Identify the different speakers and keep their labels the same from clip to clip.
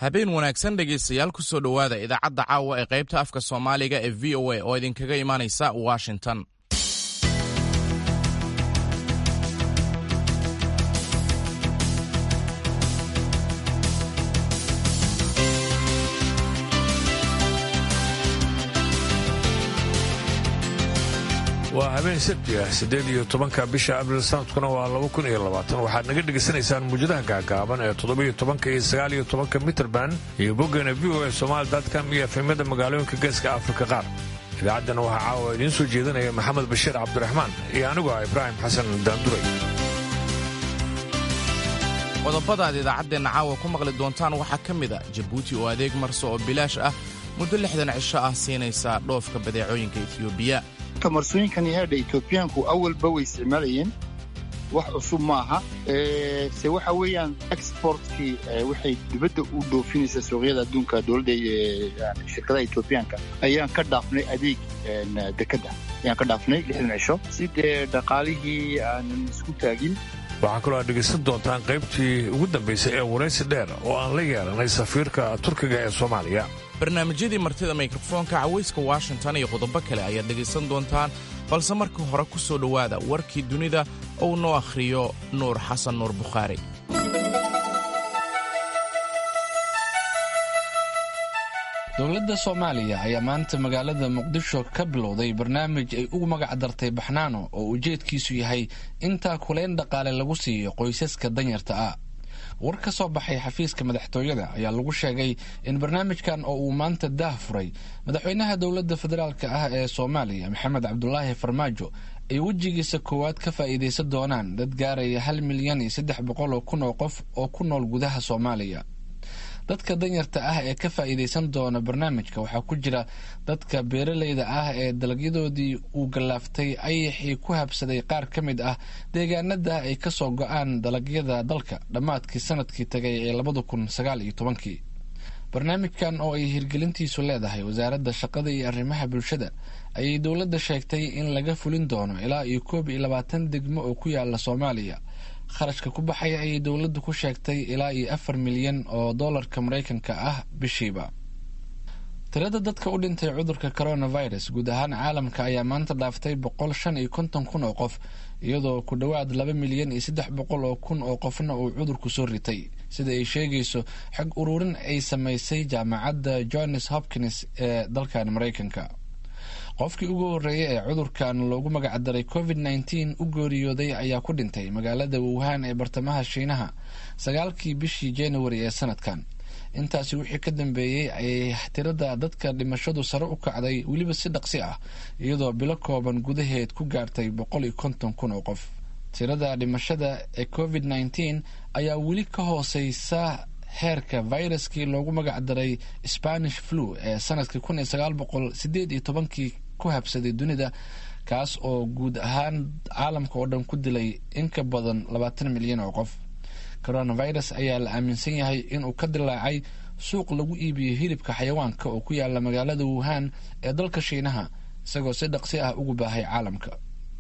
Speaker 1: habeen wanaagsan dhegaystayaal ku soo dhowaada idaacadda caawa ee qaybta afka soomaaliga ee v o a oo idinkaga imaanaysa washington
Speaker 2: waa habeen sabti ah siddeed iyo tobanka bisha abril sanadkuna waa laba kun iyo labaatan waxaad naga dhegaysanaysaan muujadaha gaagaaban ee toddobiyo tobanka iyo sagaal iyo tobanka mitrband iyo boggeena v o a somaali dadcom iyo efemyada magaalooyinka geeska afrika qaar idaacaddana waxaa caawa idiin soo jeedinaya maxamed bashiir cabdiraxmaan iyo anigu ah ibraahim xasan daanduray
Speaker 1: qodobada aad idaacaddeenna caawa ku maqli doontaan waxaa ka mid a jabuuti oo adeeg marso oo bilaash ah muddo lixdan cisho ah siinaysa dhoofka badeecooyinka etiyoobiya
Speaker 3: marsooyinkan yahaadha etoobiyaanku awalba way isticmaalayeen wax cusub maaha se waxa weeyaan exportkii waxay dibadda u dhoofinaysaa suuqyada adduunka dowladda shirkadaha etoobiyaanka ayaan ka dhaafnay adeeg dekadda ayaan ka dhaafnay lixdan cisho si dee dhaqaalihii aanan isku taagin
Speaker 2: waxaa kaloo aad dhegaysan doontaan qaybtii ugu dambaysay ee waraysi dheer oo aan la yeelanay safiirka turkiga ee soomaaliya
Speaker 1: barnaamijyadii martida mikrofoonka cawayska washington iyo qodobo kale ayaad dhegaysan doontaan balse marka hore ku soo dhowaada warkii dunida ou noo akhriyo nuur xasan nuur bukhaari
Speaker 4: dowladda soomaaliya ayaa maanta magaalada muqdisho ka bilowday barnaamij ay ugu magac dartay baxnaano oo ujeedkiisu yahay intaa kuleyn dhaqaale lagu siiyo qoysaska danyarta ah war ka soo baxay xafiiska madaxtooyada ayaa lagu sheegay in barnaamijkan oo uu maanta daah furay madaxweynaha dowladda federaalk ah ee soomaaliya maxamed cabdulaahi farmaajo ay wejigiisa koowaad ka faa'iidaysan doonaan dad gaaraya hal milyan iyo saddex boqol oo kun oo qof oo ku nool gudaha soomaaliya dadka danyarta ah ee ka faa'iidaysan doona barnaamijka waxaa ku jira dadka beeralayda ah ee dalagyadoodii uu gallaaftay ayaxii ku habsaday qaar ka mid ah deegaanada ay ka soo go-aan dalagyada dalka dhammaadkii sanadkii tagay ee labada kun sagaal iyo tobankii barnaamijkan oo ay hirgelintiisu leedahay wasaaradda shaqada iyo arrimaha bulshada ayay dowladda sheegtay in laga fulin doono ilaa iyo koob iyo labaatan degmo oo ku yaala soomaaliya kharashka ku baxaya ayay dowladdu ku sheegtay ilaa iyo afar milyan oo doolarka maraykanka ah bishiiba tirada dadka u dhintay cudurka coronavirus guud ahaan caalamka ayaa maanta dhaaftay boqol shan iyo konton kun oo qof iyadoo ku dhowaad laba milyan iyo saddex boqol oo kun oo qofna uu cudurku soo ritay sida ay sheegayso xog ururin ay samaysay jaamacadda johns hopkins ee dalkan maraykanka qofkii ugu horreeyay ee cudurkan loogu magacdaray covid nneteen u geeriyooday ayaa ku dhintay magaalada wuhan ee bartamaha shiinaha sagaalkii bishii januari ee sanadkan intaasi wixii ka dambeeyey ayay tirada dadka dhimashadu sare u kacday weliba si dhaqsi ah iyadoo bilo kooban gudaheed ku gaartay boqol iyo konton kun oo qof tirada dhimashada ee covid nneteen ayaa weli ka hooseysa heerka viruskii loogu magac daray spanish flu ee sanadkii kun iyo sagaal boqol sideed iyo tobankii ku habsaday dunida kaas oo guud ahaan caalamka oo dhan ku dilay in ka badan labaatan milyan oo qof coronavirus ayaa la aaminsan yahay inuu ka dilaacay suuq lagu iibiyo hilibka xayawaanka oo ku yaala magaalada wuhan ee dalka shiinaha isagoo si dhaqsi ah ugu baahay caalamka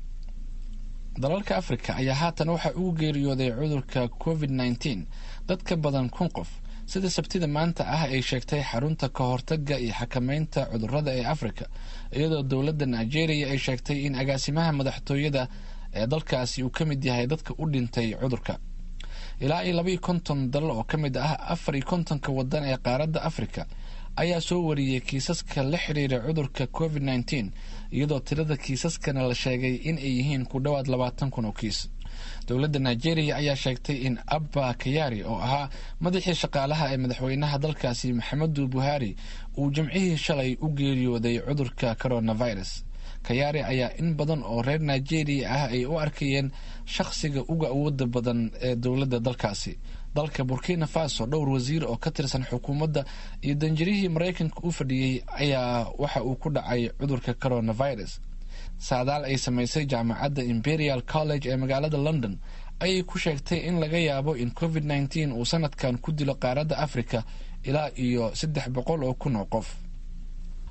Speaker 4: dalalka afrika ayaa haatan waxaa ugu geeriyooday cudurka covid nneteen dad ka badan kun qof sida sabtida maanta ah ay sheegtay xarunta ka hortaga iyo xakameynta cudurada ee afrika iyadoo dowladda nigeria ay sheegtay in agaasimaha madaxtooyada ee dalkaasi uu ka mid yahay dadka u dhintay cudurka ilaa iyo labaiyo konton dalal oo ka mid ah afar iyo kontonka wadan ee qaaradda afrika ayaa soo wariyey kiisaska la xiriira cudurka covid nneteen iyadoo tirada kiisaskana la sheegay in ay yihiin ku dhowaad labaatan kun oo kiis dowladda nigeria ayaa sheegtay in abba kayari oo ahaa madaxii shaqaalaha ee madaxweynaha dalkaasi maxamedu buhari uu jimcihii shalay u geeriyooday cudurka coronavirus kayaari ayaa in badan oo reer nigeria ah ay u arkayeen shaqsiga uga awooda badan ee dowladda dalkaasi dalka burkina faso dhowr wasiir oo ka tirsan xukuumadda iyo danjirihii maraykanka u fadhiyey ayaa waxa uu ku dhacay cudurka coronavirus saadaal ay samaysay jaamacadda imperial college ee magaalada london ayay ku sheegtay in laga yaabo in covid nneteen uu sanadkan ku dilo qaaradda africa ilaa iyo saddex boqol oo kun oo qof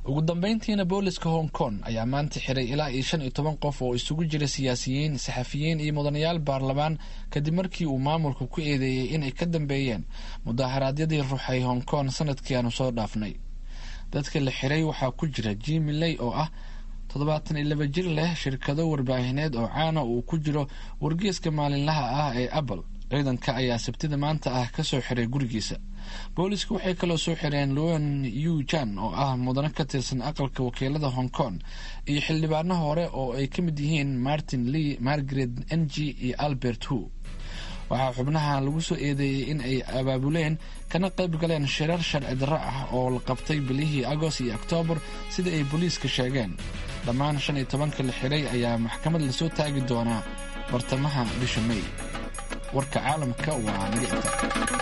Speaker 4: ugu dambeyntiina booliska hong kong ayaa maanta xiray ilaa iyo shan iyo toban qof oo isugu jira siyaasiyiin saxafiyiin iyo mudanayaal baarlamaan kadib markii uu maamulku ku eedeeyey inay ka dambeeyeen mudaharaadyadii ruuxay hong kong sanadkii aanu soo dhaafnay dadka la xiray waxaa ku jira jimi ley oo ah toddobaatan iyo laba jir leh shirkado warbaahineed oo caana uu ku jiro wargeeska maalinlaha ah ee apple ciidanka ayaa sabtida maanta ah kasoo xiray gurigiisa boolisku waxay kaloo soo xireen luan yu jan oo ah mudano ka tirsan aqalka wakiilada hong kong iyo xildhibaano hore oo ay ka mid yihiin martin lee margaret ng iyo albert hu waxaa xubnaha lagu soo eedeeyey in ay abaabuleen kana qayb galeen shirar sharci darro ah oo la qabtay bilihii agost iyo oktoobar sida ay booliiska sheegeen dhammaan shan iyo tobanka la xiray ayaa maxkamad lasoo taagi doonaa bartamaha bisha may warka caalamka waa naga inta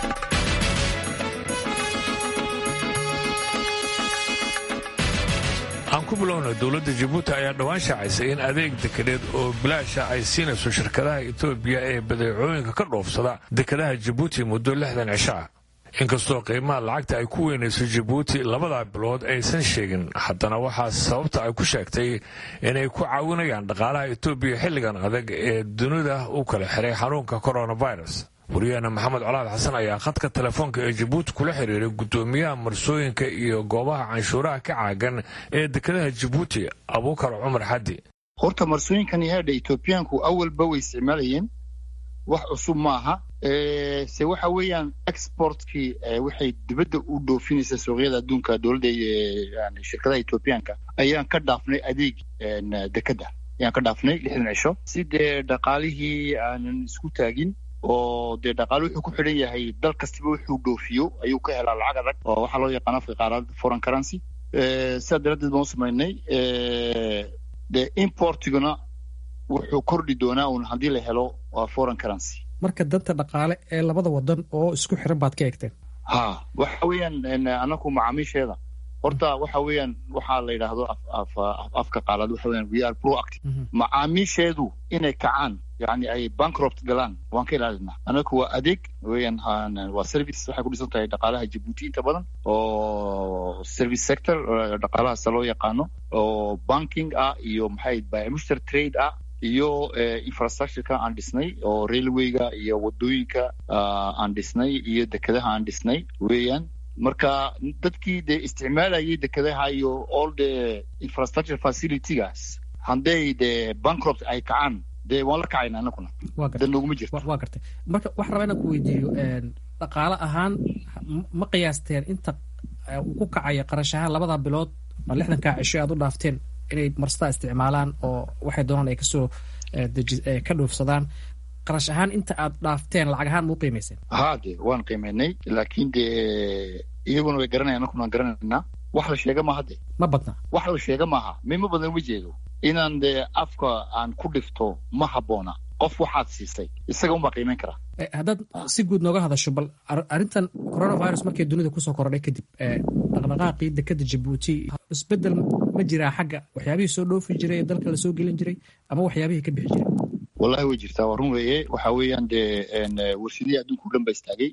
Speaker 2: aan ku bilowna dowladda jabuuti ayaa dhowaan shaacaysay in adeeg dekedeed oo bilaasha ay siinayso shirkadaha etoobiya ee badeecooyinka ka dhoofsada dekedaha jabuuti muddo lixdan cisho ah inkastoo qiimaha lacagta ay ku weynayso jabuuti labadaa bilood aysan sheegin haddana waxaa sababta ay ku sheegtay inay ku caawinayaan dhaqaalaha etoobiya xilligan adag ee dunida u kala xiray xanuunka coronavirus wariyaheena maxamed colaad xasan ayaa khadka telefoonka ee jabuuti kula xiriiray guddoomiyaha marsooyinka iyo goobaha canshuuraha ka caagan ee dekedaha jabuuti abuukar cumar xaddi
Speaker 3: horta marsooyinkan yahaadha etoobiyaanku awalba way isticmaalayeen wax cusub maaha se waxa weeyaan exportkii waxay dibadda u dhoofinaysa suuqyada adduunka dowladda shirkadaha etoobiyaanka ayaan ka dhaafnay adeeg dekedda ayaan ka dhaafnay lixdan cisho si dee dhaqaalihii aanan isku taagin oo dee dhaqaale wuxuu ku xidhan yahay dal kastaba wuxuu dhoofiyo ayuu ka helaa lacag adag oo waxaa loo yaqaan afka qaarad foreign currency sidaa daraaddeed baan u samaynay dee importiguna wuxuu kordhi doonaa un haddii la helo waa foreign currency
Speaker 5: marka danta dhaqaale ee labada wadan oo isku xiran baad ka eegteen
Speaker 3: ha waxa weeyaan anaku macaamiisheeda horta waxa weeyaan waxaa la yidhaahdo afka qaalaad waxa weeyaan we are proactive macaamiisheedu inay kacaan yani ay bankrupt galaan waan ka ilaalinaa anaku waa adeeg weeyaan waa service waxay ku dhisan tahay dhaqaalaha jabuuti inta badan oo service sector dhaqaalahaasa loo yaqaano oo banking ah iyo maxay biomuster trade ah iyo infrastructureka aan dhisnay oo railwayga iyo wadooyinka aan dhisnay iyo dekedaha aan dhisnay weeyaan marka dadkii dee isticmaalayay dekedaha iyo all the infrastructure facilitygaas hadday dee bankrupt ay kacaan dee waan la kacayna anaguna dan noguma jirto
Speaker 5: waa gartay marka waxaan rabaa inaan ku weydiiyo dhaqaale ahaan ma qiyaasteen inta ku kacaya qarash ahaan labada bilood ma lixdankaa cisho aad u dhaafteen inay marstaa isticmaalaan oo waxay doonaan ay kasoo ka dhoofsadaan qarash ahaan inta aad dhaafteen lacag ahaan mau qiimayseen
Speaker 3: ha de waan qiimaynay laakiin dee iyaguna way garanayan anakuna waan garanaynaa wax la sheega maaha de
Speaker 5: ma badna
Speaker 3: wax la sheega maaha mima badan uma jeedo inaan dee afka aan ku dhifto ma habboona qof waxaad siisay isaga unbaa qiimayn karaa
Speaker 5: haddaad si guud nooga hadasho bal arrintan coronavirus markay dunida kusoo korodhay kadib dhaqdhaqaaqii dekeda jabuuti isbedel ma jiraa xagga waxyaabihii soo dhoofi jiray ee dalka lasoo gelin jiray ama waxyaabihii ka bixi jiray
Speaker 3: wallahi way jirtaa waa run weeye waxa weeyaan dee warshadihii adduunka o dhan ba istaagay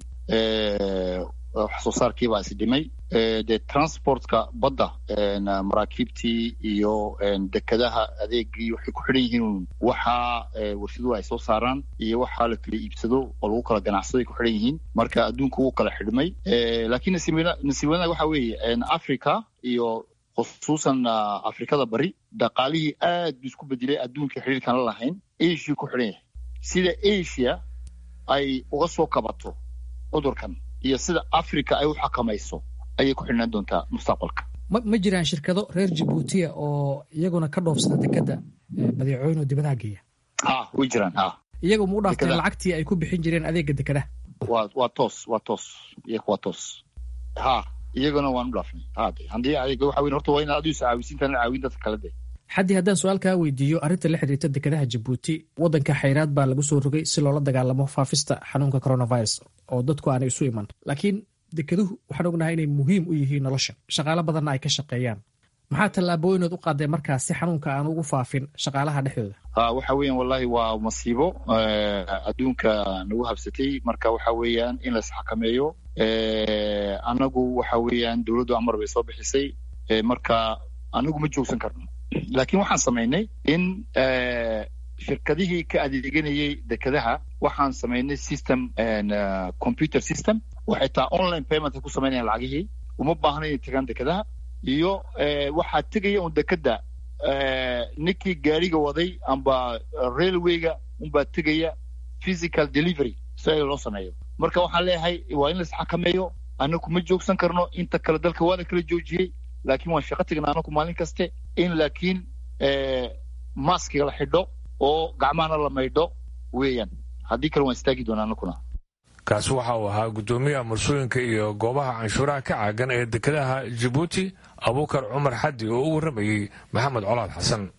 Speaker 3: wax soo saarkii baa is dhimay dee transportka badda maraakiibtii iyo dekedaha adeegii waxay ku xidhan yihiin waxaa warshaduhu ay soo saaraan iyo waxaa la kala iibsado oo lagu kala ganacsado ay ku xidhan yihiin marka adduunka wuu kala xidhmay laakiin nasiib wanaag waxa weeye africa iyo khusuusan afrikada bari dhaqaalihii aad buu isku bedelay adduunka xidhiirkan la lahayn asia ku xidhan yahay sida asia ay uga soo kabato cudurkan iyo sida africa ay u xakamayso ayay ku xidhnaan doontaa mustaqbalka
Speaker 5: ma ma jiraan shirkado reer jabuutiya oo iyaguna ka dhoofsada dekeda badeecooyin oo dibadaha geeya
Speaker 3: ha way jiraan ha
Speaker 5: iyagu ma u dhaafteen lacagtii ay ku bixin jireen adeega dekedaha
Speaker 3: waa waa toos waa toos iyaga waa toos ha iyaguna waan u dhaafnay hade haddii adeeg waxa weyn horta waa inaad adigu iscaawisiintaan caawin dadka kale de
Speaker 5: xaddii haddaan su-aal kaa weydiiyo arrinta la xiriirta dekedaha jabuuti waddanka xayraad baa lagu soo rogay si loola dagaalamo faafista xanuunka coronavirus oo dadku aanay isu iman laakiin dekeduhu waxaan ognahay inay muhiim u yihiin nolosha shaqaalo badanna ay ka shaqeeyaan maxaa tallaabooyinood u qaadeen markaas si xanuunka aan ugu faafin shaqaalaha dhexdooda
Speaker 3: ha waxa weeyaan wallahi waa masiibo adduunka nagu habsatay marka waxa weeyaan in la isxakameeyo annagu waxa weeyaan dowladdu amar bay soo bixisay marka anagu ma joogsan karno laakiin waxaan samaynay in shirkadihii ka adeeganayay dekedaha waxaan samaynay system computer system waxay taa online payment ku samaynayaan lacagihii uma baahna inay tagaan dekedaha iyo waxaa tegaya un dekeda ninkii gaariga waday amba railwayga unbaa tegaya physical delivery si ay loo sameeyo marka waxaan leeyahay waa in la isxakameeyo anaku ma joogsan karno inta kale dalka waa la kala joojiyey laakiin waan shaqo tegnaa anaku maalin kaste in laakiin maskiga la xidho oo gacmahana la maydho weeyaan haddii kale waan istaagi doonaa anakuna
Speaker 2: kaasi waxa uu ahaa guddoomiyaha marsooyinka iyo goobaha canshuuraha ka caagan ee dekedaha jabuuti abuukar cumar xaddi oo u warramayey maxamed colaad xasan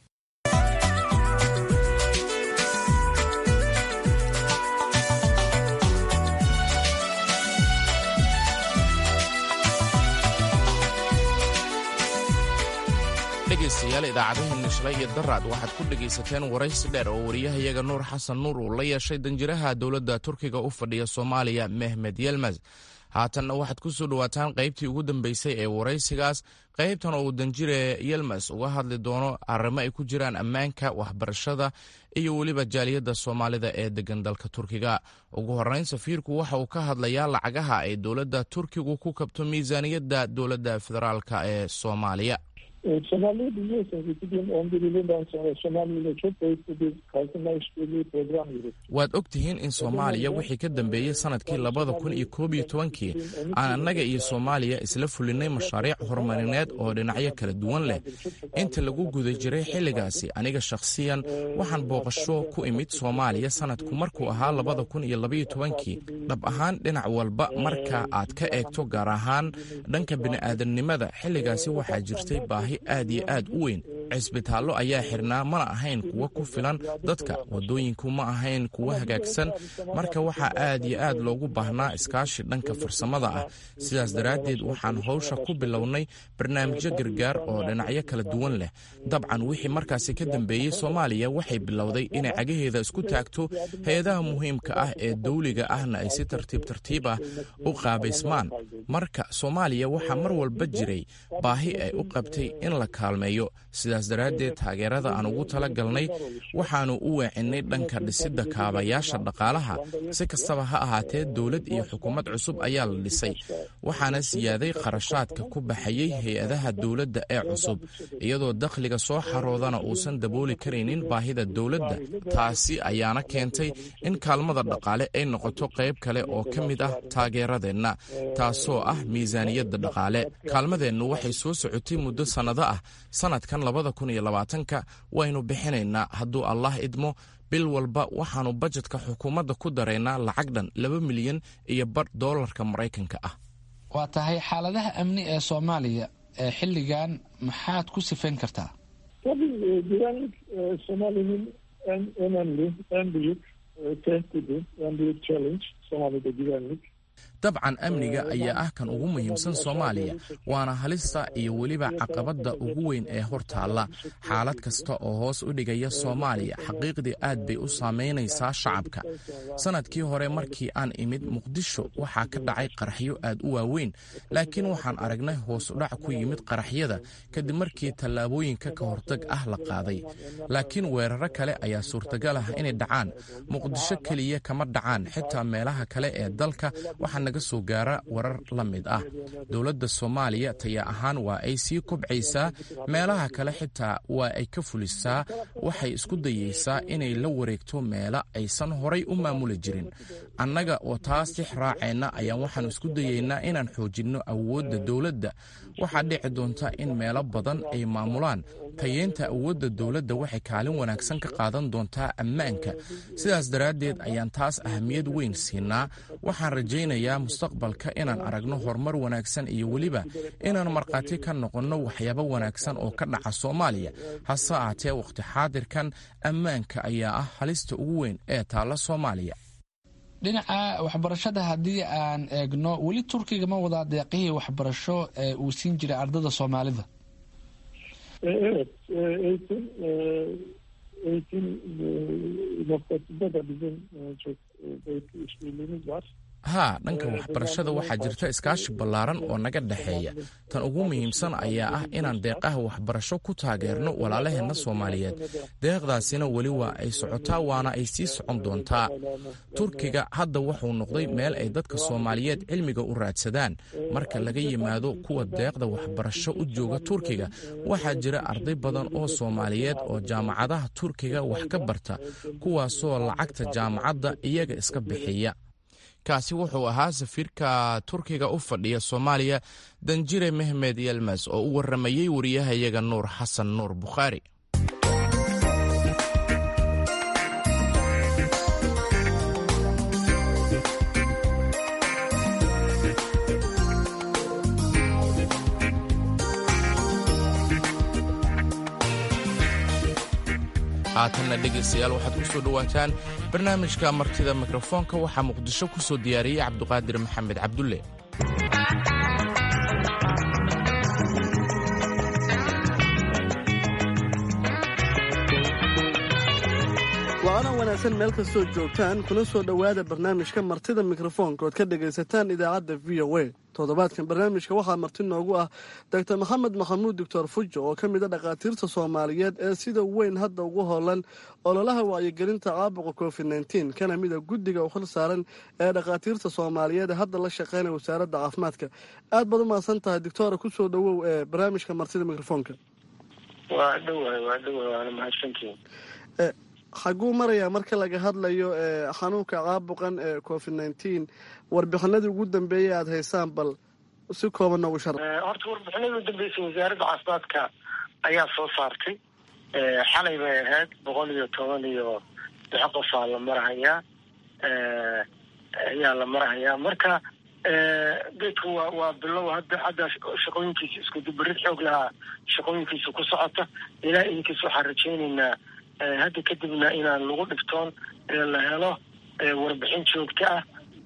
Speaker 1: dhegaystayaal idaacadaheena shalay iyo daraad waxaad ku dhegaysateen waraysi dheer oo wariyahayaga nuur xasan nuur uu la yeeshay danjiraha dowladda turkiga u fadhiya soomaaliya mehmed yelmas haatanna waxaad ku soo dhowaataan qaybtii ugu dambeysay ee waraysigaas qaybtan oo uu danjire yelmas uga hadli doono arrimo ay ku jiraan ammaanka waxbarashada iyo weliba jaaliyadda soomaalida ee degan dalka turkiga ugu horreyn safiirku waxa uu ka hadlayaa lacagaha ay dowladda turkigu ku kabto miisaaniyadda dowladda federaalka ee soomaaliya
Speaker 6: Somali'yi biliyorsunuz 2011 yılından sonra Somali ile çok boyutlu bir kalkınma işbirliği programı yürüttü.
Speaker 1: waad og tihiin in soomaaliya wixii ka dambeeyey sanadkii labada kun iyo koob iyo tobankii aan annaga iyo soomaaliya isla fulinay mashaariic horumarineed oo dhinacyo kala duwan leh inta lagu guda jiray xilligaasi aniga shakhsiyan waxaan booqasho ku imid soomaaliya sanadku markuu ahaa labada kun iyo labaiyo tobankii dhab ahaan dhinac walba marka aad ka eegto gaar ahaan dhanka bini'aadamnimada xilligaasi waxaa jirtay baahi aad iyo aad u weyn cisbitaallo ayaa xirnaa mana ahayn kuwa ku filan dadka waddooyinku ma ahayn kuwa hagaagsan marka waxaa aad iyo aad loogu baahnaa iskaashi dhanka farsamada ah sidaas daraaddeed waxaan howsha ku bilownay barnaamijyo gargaar oo dhinacyo kala duwan leh dabcan wixii markaasi ka dambeeyey soomaaliya waxay bilowday inay cagaheeda isku taagto hay-adaha muhiimka ah ee dawliga ahna ay si tartiib tartiib ah u qaabaysmaan marka soomaaliya waxaa mar walba jiray baahi ay u qabtay in la kaalmeeyo sidaas daraaddeed taageerada aan ugu tala galnay waxaannu u weecinnay dhanka dhisidda kaabayaasha dhaqaalaha si kastaba ha ahaatee dowlad iyo xukuumad cusub ayaa la dhisay waxaana siyaaday kharashaadka ku baxayey hay-adaha dowladda ee cusub iyadoo dakhliga soo xaroodana uusan dabooli karaynin baahida dowladda taasi ayaana keentay in kaalmada dhaqaale ay noqoto qayb kale oo ka mid ah taageeradeenna taasoo ah miisaaniyadda dhaqaale kaalmadeennu waxay soo socotay muddo sannado ah sannadkan labada kun iyo labaatanka waynu bixinaynaa hadduu allah idmo bil walba waxaannu bajetka xukuumadda ku daraynaa lacag dhan laba milyan iyo badh doolarka maraykanka ah
Speaker 4: waa tahay xaaladaha amni ee soomaaliya ee xilligan maxaad ku sifayn kartaa
Speaker 6: Tabii e, güvenlik e, Somali'nin en önemli, en büyük e, tehdidi, en büyük challenge Somali'de güvenlik.
Speaker 1: dabcan amniga ayaa ah kan ugu muhiimsan soomaaliya waana halista iyo weliba caqabadda ugu weyn ee hor taalla xaalad kasta oo hoos u dhigaya soomaaliya xaqiiqdii aad bay u saamaynaysaa shacabka sannadkii hore markii aan imid muqdisho waxaa ka dhacay qaraxyo aad u waaweyn laakiin waxaan aragnay hoos udhac ku yimid qaraxyada kadib markii tallaabooyinka ka hortag ah la qaaday laakiin weeraro kale ayaa suurtagal ah inay dhacaan muqdisho keliya kama dhacaan xitaa meelaha kale ee dalka waxaa naga soo gaara warar la mid ah dowladda soomaaliya taya ahaan waa ay sii kobcaysaa meelaha kale xitaa waa ay ka fulisaa waxay isku dayeysaa inay la wareegto meela aysan horay u maamuli jirin annaga oo taas tix raacayna ayaan waxaan isku dayeynaa inaan xoojinno awoodda dowladda waxaa dhici doonta in meelo badan ay maamulaan tayeynta awoodda dowladda waxay kaalin wanaagsan ka qaadan doontaa ammaanka sidaas daraaddeed ayaan taas ahamiyad weyn siinaa waxaan rajaynayaa mustaqbalka inaan aragno horumar wanaagsan iyo weliba inaan markhaati ka noqonno waxyaabo wanaagsan oo ka dhaca soomaaliya hase ahaatee wakhti xaadirkan ammaanka ayaa ah halista ugu weyn ee taalla soomaaliya
Speaker 4: dhinaca waxbarashada haddii aan eegno weli turkiga ma wadaa deeqihii waxbarasho ee uu siin jiray ardada soomaalida
Speaker 6: E, evet, e, eğitim e, eğitim e, noktasında da bizim e, çok e, boyutlu işbirliğimiz var.
Speaker 1: haa dhanka waxbarashada waxaa jirta iskaashi ballaaran oo naga dhexeeya tan ugu muhiimsan ayaa ah inaan deeqaha waxbarasho ku taageerno walaalaheenna soomaaliyeed deeqdaasina weli waa ay socotaa waana ay sii socon doontaa turkiga hadda wuxuu noqday meel ay dadka soomaaliyeed cilmiga u raadsadaan marka laga yimaado kuwa deeqda waxbarasho u jooga turkiga waxaa jira arday badan oo soomaaliyeed oo jaamacadaha turkiga wax ka barta kuwaasoo lacagta jaamacadda iyaga iska bixiya kaasi wuxuu ahaa safiirka turkiga u fadhiya soomaaliya danjire mehmed yelmes oo u waramayey wariyahayaga nuur xasan nuur bukhaari haatanna dhegaystayaal waxaad ku soo dhowaataan barnaamijka martida mikrofoonka waxaa muqdisho ku soo diyaariyey cabduqaadir maxamed cabdulle
Speaker 7: waana wanaagsan meel kastoo joogtaan kuna soo dhowaada barnaamijka martida mikrofoonka ood ka dhegaysataan idaacadda v o a toddobaadkan barnaamijka waxaa marti noogu ah doctor maxamed maxamuud doctor fujo oo ka mid a dhakhaatiirta soomaaliyeed ee sida weyn hadda ugu hoolan ololaha wacyigelinta caabuqa covid nteen kana mid a guddiga u khil saaran ee dhakhaatiirta soomaaliyeed ee hadda la shaqeynaya wasaaradda caafimaadka aad baad u mahadsan tahay doctora kusoo dhowow ee barnaamijka martida mikrofoonka
Speaker 8: waa dhowahay waa dhowahay waana mahadsantiin
Speaker 7: xaguu marayaa marka laga hadlayo xanuunka caabuqan ee covid nteen warbixinadii ugu dambeeyay aada haysaan bal si kooban noogu shar
Speaker 8: horta warbixinadii ugu dambeysay wasaaradda caafimaadka ayaa soo saartay xalay bay ahayd boqol iyo toban iyo lix qofaa la marahayaa ayaa la marahayaa marka geedku waa waa bilow hadda hadda shaqooyinkiisa iskudubarid xoog lahaa shaqooyinkiisa ku socota ilaa idinkiis waxaan rajaynaynaa hadda kadibna inaan lagu dhiftoon la helo warbixin joogto ah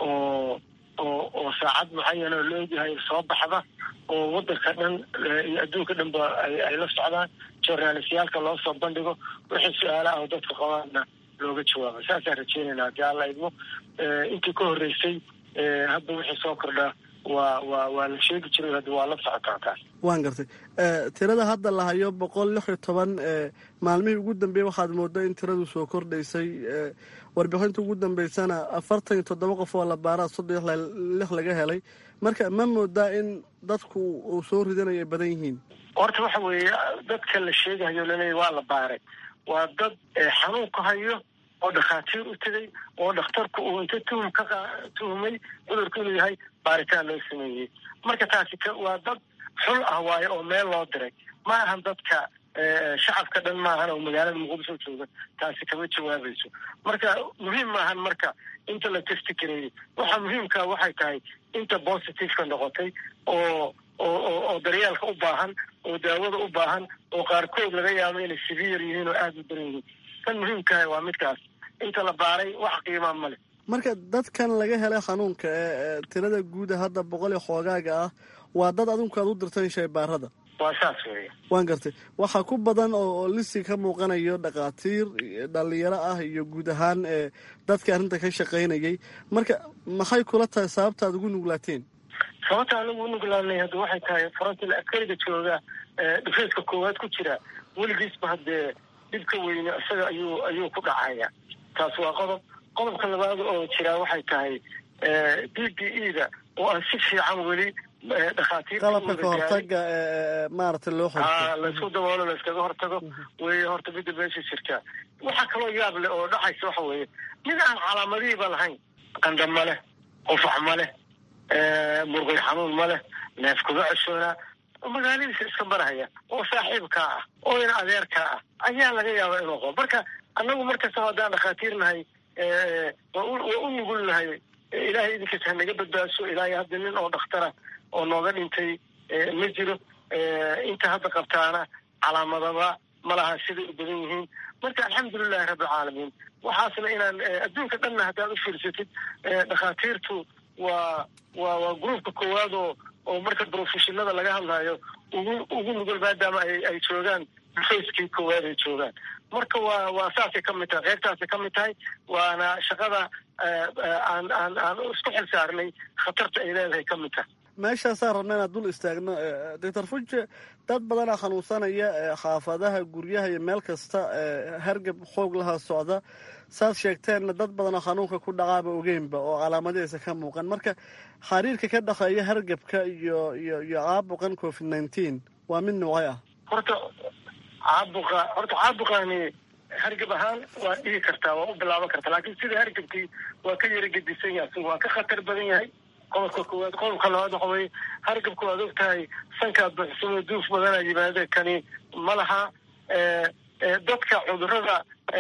Speaker 8: oo oo oo saacad mucayan oo la ogyahay soo baxda oo wadanka dhan iyo adduunka dhan ba ay la socdaan journalistyaalka loo soo bandhigo wixii su-aalaha oo dadka qabaana looga jawaabo saasaan rajeynayna haddii alla idmo intii ka horreysay hadda wixii soo kordhaa waa waa waa la sheegi jiray hadda waa la socotaa taas
Speaker 7: waan gartay tirada hadda la hayo boqol lix iyo toban maalmihii ugu dambeeyey waxaad moodaa in tiradu soo kordhaysay warbixinta ugu dambeysana afartan iyo toddoba qof oo la baaraa soddon lix laga helay marka ma moodaa in dadku uu soo ridanayo ay badan yihiin
Speaker 8: horta waxa weeye dadka la sheegahayo laleeya waa la baaray waa dad xanuunka hayo oo dhakhaatiir u tegay oo dhakhtarku uu inta tuhum ka tuhumay cudurku inuu yahay baaritaan loo sameeyey marka taasi waa dad xul ah waayo oo meel loo diray ma ahan dadka shacabka dhan maahan oo magaalada muqdisho jooga taasi kama jawaabayso marka muhiim maahan marka inta la testi gareeyey waxa muhiimka waxay tahay inta positiveka noqotay oo oo oo daryeelka u baahan oo daawada u baahan oo qaarkood laga yaabo inay severe yihiin oo aada u daran yihiin kan muhiimkaha waa midkaas inta la baaray wax qiimaa male
Speaker 7: marka dadkan laga helay xanuunka ee tirada guuda hadda boqol iyo xoogaaga ah waa dad adinku aad u dirtan shaybaarada
Speaker 8: waa saas weeye
Speaker 7: waan gartay waxaa ku badan oo lisi ka muuqanayo dhakhaatiir dhalinyaro ah iyo guud ahaan ee dadka arrinta ka shaqaynayay marka maxay kula tahay sababta aad ugu nuglaateen
Speaker 8: sababta aan ugu nuglaanay hadda waxay tahay farantil askariga jooga dhifeeska koowaad ku jira weligiisba haddee dhibka weyne isaga ayuu ayuu ku dhacaya taas waa qodob qodobka labaad oo jiraa waxay tahay d b e da oo aan si fiican weli
Speaker 7: qalabka ka hortaga maaragtay loo
Speaker 8: a laysku daboolo layskaga hortago wey horta midda meesha jirtaa waxaa kaloo yaab leh oo dhacaysa waxa weeye mid aan calaamadihiiba lahayn qanda ma leh qufax ma leh murqay xanuun ma leh neef kuga ceshoonaa magaaladiisa iska marahaya oo saaxiibkaa ah oo ina adeerkaa ah ayaa laga yaabaa inuu qabo marka annagu markastaba haddaan dhakhaatiir nahay waa u nugul nahay ilaahay idinkiis ha naga badbaadso ilaahay hadda nin oo dhakhtara oo nooga dhintay ma jiro inta hadda qabtaana calaamadaba ma laha siday u badan yihiin marka alxamdulilahi rabbilcaalamiin waxaasna inaan adduunka dhanna haddaad u fiirsatid dhakhaatiirtu waa waa waa gruupka koowaad oo oo marka brofeshinada laga hadlayo ugu ugu nugul maadaama ay ay joogaan fayskii koowaad ay joogaan marka waa waa saasay ka mid tahay qaybtaasay ka mid tahay waana shaqada aan aan aan isku xil saarnay khatarta ay leedahay ka mid tahay
Speaker 7: meeshaasaan rabna inaan dul istaagno doctor fuje dad badanaa xanuunsanaya xaafadaha guryaha iyo meel kasta hargab xoog laha socda saad sheegteenna dad badanoo xanuunka ku dhacaaba ogeynba oo calaamadihiisa ka muuqan marka xariirka ka dhexeeya hargabka iyo iyo iyo caabuqan covid nineteen waa mid noocay ah
Speaker 8: horta caabuqa horta caabuqani hargab ahaan waa dhihi kartaa waa u bilaaban kartaa laakiin sida hargabkii waa ka yara gedisan yahay waa ka khatar badan yahay qodobka koowaad qodobka labaad waxa weye hargabka waad og tahay sankaa buuxsamo duuf badanaa yimaade kani ma laha dadka cudurada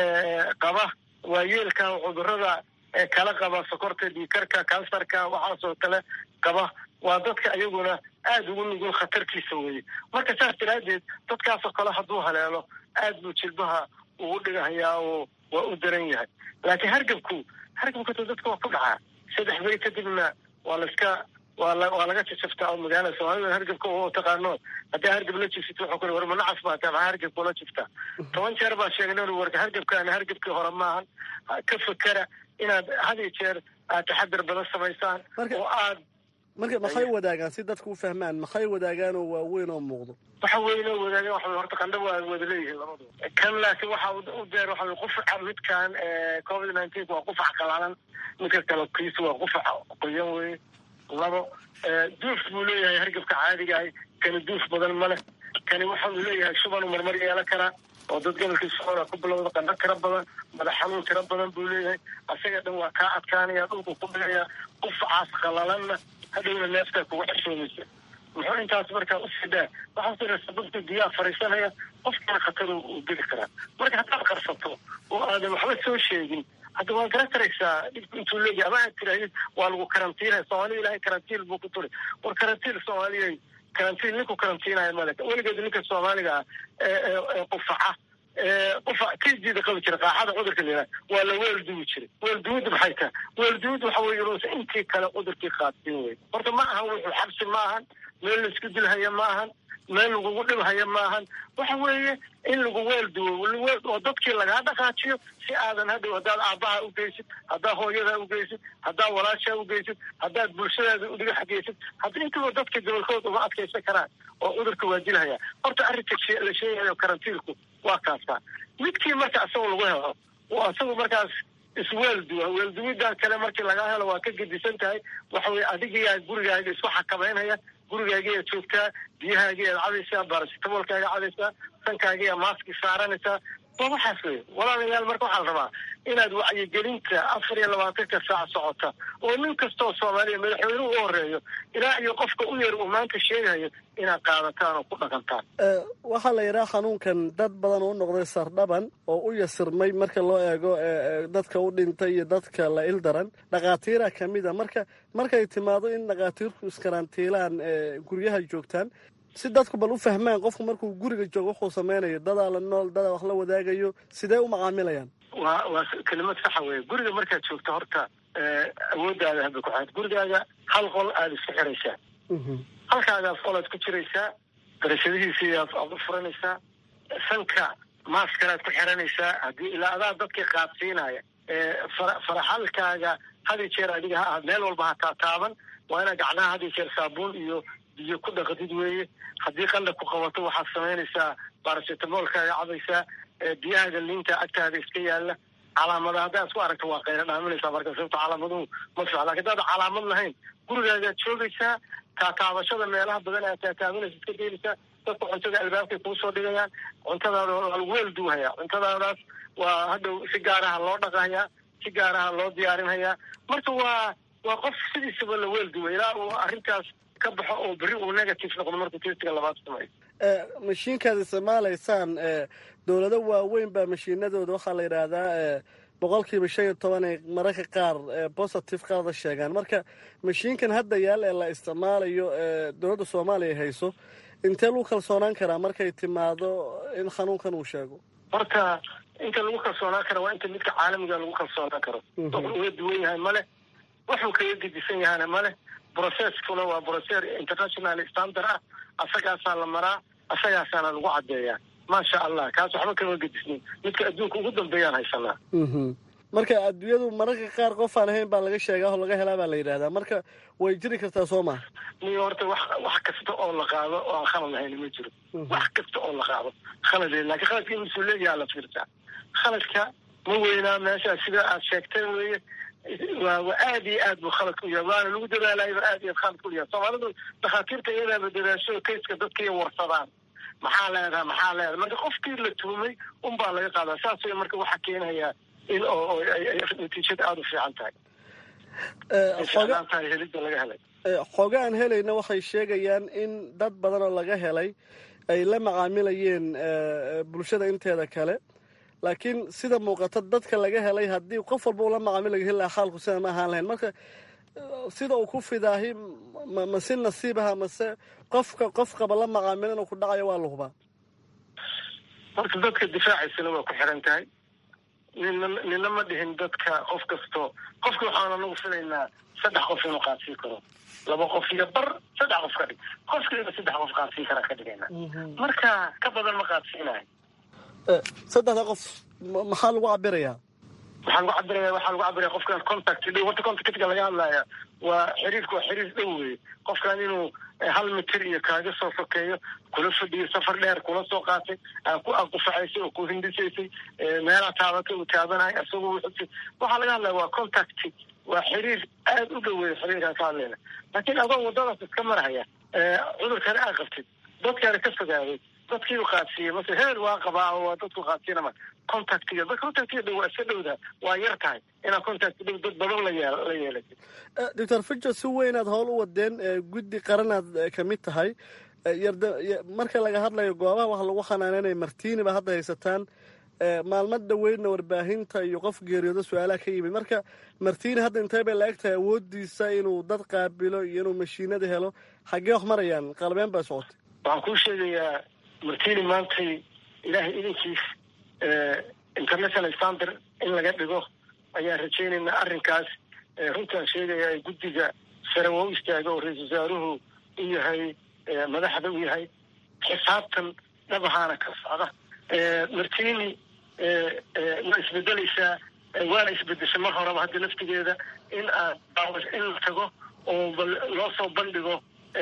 Speaker 8: qaba waayeelka cudurada kala qaba sokorta dhiikarka kansarka waxaasoo kale qaba waa dadka iyaguna aada ugu nugul khatartiisa weye marka saas daraadeed dadkaasoo kale hadduu haleelo aad buu jilbaha ugu dhigahayaa oo waa u daran yahay laakiin hargabku hargabkata dadka waa ku dhacaa saddex beri kadibna waa laiska waa la waa laga jajaftaa oo magaalada soomaalida hargabka oo taqaano haddii hargab la jifsito wuxuu kule war ma nacas baa tahay maxaa hargabka la jiftaa toban jeer baa sheegnay warka hargabkaana hargabkii hore maahan ka fakera inaad had iyo jeer aad taxadar badan samaysaan oo aad
Speaker 7: marka maxay wadaagaan si dadku u fahmaan maxay wadaagaan oo waaweyn oo muuqdo
Speaker 8: waxa weyn oo wadaagan waxa horta qandha waa wada leeyihiin labadu kan laakiin waxa u deer waxa qufaca midkan covid nineteen waa qufac qalaalan midka kale kiisu waa qufac qoyan weye labo duuf buu leeyahay hargabka caadigahay kani duuf badan ma leh kani waxa uu leeyahay shuban uu marmar yeelan karaa oo dad gobolkii socola ku bilowda qandho tiro badan madax xanuun tiro badan buu leeyahay asaga dhan waa kaa adkaanaya dhulku ku dhigaya qufacaas qalalanna hadhowna neeftaa kugu xishoomaysa muxuu intaas markaa u sidaa waxaa jira sababta biyaha fariisanaya qofkana khatar uu geli karaa marka haddaad qarsato oo aadan waxba soo sheegin hadda waa garan karaysaa dhibku intuu leeyahay ama aad tirahdid waa lagu karantiinaya soomaalida ilahay karantiin buu ku turi war karantiin soomaaliya karantiin ninku karantiinaya male weligeed ninka soomaaliga ah ee qufaca qufac kjida qabi jira qaaxada cudurka la waa la weelduwi jiray weelduwidda maxay tahay weelduwid waxa weye inuusa intii kale cudurkii qaadsiin wey horta ma ahan wuxuu xabsi ma ahan meel laisku dilhaya ma ahan meel lagugu dhibhaya ma ahan waxa weeye in lagu weelduwo oo dadkii lagaa dhaqaajiyo si aadan hadhow haddaad aabbaha ugeysid haddaad hooyadaa ugeysid haddaad walaashaa ugeysid haddaad bulshadaada udhiga xageysid hadda intaba dadka gobolkooda uma adkaysan karaan oo cudurka waa dilhaya horta arrinta la sheegayo karantiilku waa kaastaa midkii marka isagoo lagu helo oo isagu markaas isweelduwa weelduwidan kale markii lagaa helo waa ka gedisan tahay waxa weye adigiyaa gurigaaga isku xakameynaya gurigaagiyaa joogtaa biyahaagiyaad cadaysaa baarasitamoolkaaga cadaysaa sankaagiyaa maaski saaranaysaa waa waxaas wey walaalayaal marka waxaa la rabaa inaad wacyigelinta afar iyo labaatanka saac socota oo nin kastoo soomaaliya madaxweynuhu u horeeyo ilaa iyo qofka u yar uu maanta sheegayo inaad qaadataan oo ku dhaqantaan
Speaker 7: waxaa la yidhaha xanuunkan dad badan u noqday sardhaban oo u yasirmay marka loo eego dadka u dhintay iyo dadka la ildaran dhakhaatiira ka mid a marka markay timaado in dhakhaatiirku iskarantiilaan guryaha joogtaan si dadku bal u fahmaan qofku markuu guriga joogo wuxuu samaynayo dadaa la nool dadaa wax la wadaagayo sidee u macaamilayaan
Speaker 8: waa waa kelimad saxa weye guriga markaad joogto horta awooddaada hadda ku xaad gurigaaga hal qol aada isku xiraysaa halkaagaas qolaad ku jiraysaa darashadihiisii aad u furanaysaa sanka maaskaraad ku xiranaysaa haddii ilaa adaa dadkii qaadsiinaya faraxalkaaga hadi jeer adiga ha ahaad meel walba ha taataaban waa inaad gacnaha hadi jeer saabuun iyo biyo ku dhaqdid weeye haddii qanda ku qabato waxaad samaynaysaa baarasitamoolkaaga cabaysaa biyahaaga liinta agtaada iska yaalla calaamada haddaad isku aragto waa qayla dhaaminaysaa marka sababto calaamaduhu ma fiican lakin hadaad calaamad lahayn gurigaagaad joogaysaa taataabashada meelaha badan aad taataabanaysa iska deelaysaa dadka cuntada albaabkay kuu soo dhigayaan cuntadaada waa lagu weel duuhayaa cuntadaadaas waa hadhow si gaaraha loo dhaqahayaa si gaaraha loo diyaarinhayaa marka waa waa qof sidiisaba la weel duwa ilaa uu arrintaas ka baxo oo berri uu negative noqdo markuu testiga labaad sameeyo
Speaker 7: mashiinkaad isticmaalaysaan dowlado waaweyn baa mashiinadooda waxaa la yidhaahdaa boqol kiiba shan iyo toban ay mararka qaar positive qaada sheegaan marka mashiinkan hadda yaal ee la isticmaalayo dowladda soomaaliya hayso intee lagu kalsoonaan karaa markay timaado in xanuunkan uu sheego
Speaker 8: horta inta lagu kalsoonaan kara waa inta midka caalamiga lagu kalsoonaan karo wuxuu uga duwan yahay male wuxuu kaga gedisan yahana male processkuna waa proces international standard ah asagaasaa la maraa asagaasaana lagu caddeeyaa maasha allah kaas waxba kama gedisnin midka adduunka ugu dambeeyaan haysanaa
Speaker 7: marka adduunyadu mararka qaar qof aan ahayn baa laga sheegaa oo laga helaa baa la yidhahdaa marka way jiri kartaa soo maha
Speaker 8: niyo horta wax wax kasta oo la qaado oo aan khalad lahayn ma jiro wax kasta oo la qaado khalad laakiin khaladka in mas-uuliyayaa la fiirtaa khaladka ma weynaa meesha sida aad sheegtay weye waa waa aad iyo aad buu khalad ku yahay waana lagu dadaalayba aad iyo aad khalad ku yahay soomaalidu dhakhaatiirta iyadaaba dadaasho kayska dadka iyo warsadaan maxaa leedaha maxaa leedaha marka qofkii la tuhumay unbaa laga qaadaa saas way marka waxaa keenayaa in oo natiijada aada u fiican tahay fiican tahay helidda laga helay
Speaker 7: xooga aan helayna waxay sheegayaan in dad badan oo laga helay ay la macaamilayeen bulshada inteeda kale laakiin sida muuqata dadka laga helay haddii qof walba ula macaamilayo heli lahaa xaalku sida ma ahaan lahayn marka sida uu ku fidaahi ma si nasiibaha mase qofka qof qaba la macaamilo inuu ku dhacayo waa la hubaa
Speaker 8: horta dadka difaacaysana waa ku xiran tahay nina nina ma dhihin dadka qof kasto qofka waxaan anagu filaynaa saddex qof inuu qaadsiin karo laba qof iyo bar saddex qof ka dhig qofkiiba saddex qof qaadsiin karaa ka dhigayna marka ka badan ma qaadsiinayo
Speaker 7: saddexda qof maxaa lagu cabirayaa
Speaker 8: waxaa lagu cabiraya waxaa lagu cabiraya qofkan contact dhow horta contactka laga hadlaya waa xiriirka waa xiriir dhow weye qofkan inuu hal mitir iyo kaaga soo sokeeyo kula fadhiyo safar dheer kula soo qaatay ku aqufacaysay oo ku hindisaysay meelaa taabatay uu taabanayo isagoo wuxusi waxaa laga hadlaya waa contact waa xiriir aada u dhoweeya xiriirkaan ka hadlayna laakiin adoo wadadaas iska marhaya cudurkana aa qabtid dadkaana ka fogaaday dadkiiu qaadsiiyey mase heel waa qabaa oo waa dadku qaadsiinama contactiga dad contactiga dhow waa iska dhowda waa yar tahay inaa contact dhow dad badan la yeel la yeelatid
Speaker 7: doctor fijo si weynaad howl u wadeen guddi qaranaad ka mid tahay yarda marka laga hadlayo goobaha waxa lagu xanaananaya martiini ba hadda haysataan maalmo dhaweydna warbaahinta iyo qof geeriyooda su-aalaha ka yimid marka martiini hadda intee bay la-eg tahay awoodiisa inuu dad qaabilo iyo inuu mashiinada helo xaggee wax marayaan qalbeen baa socotay
Speaker 8: waxaan kuu sheegayaa martini maantay ilaahay idinkiis international standard in laga dhigo ayaan rajaynaynaa arrinkaas runtaan sheegaya ee guddiga sare waa u istaaga oo ra-iisal wasaaruhu u yahay madaxda u yahay xisaabtan dhabahaana ka socda martini waa isbedelaysaa waana isbedeshay mar horeba hadda laftigeeda in aad in la tago oo loo soo bandhigo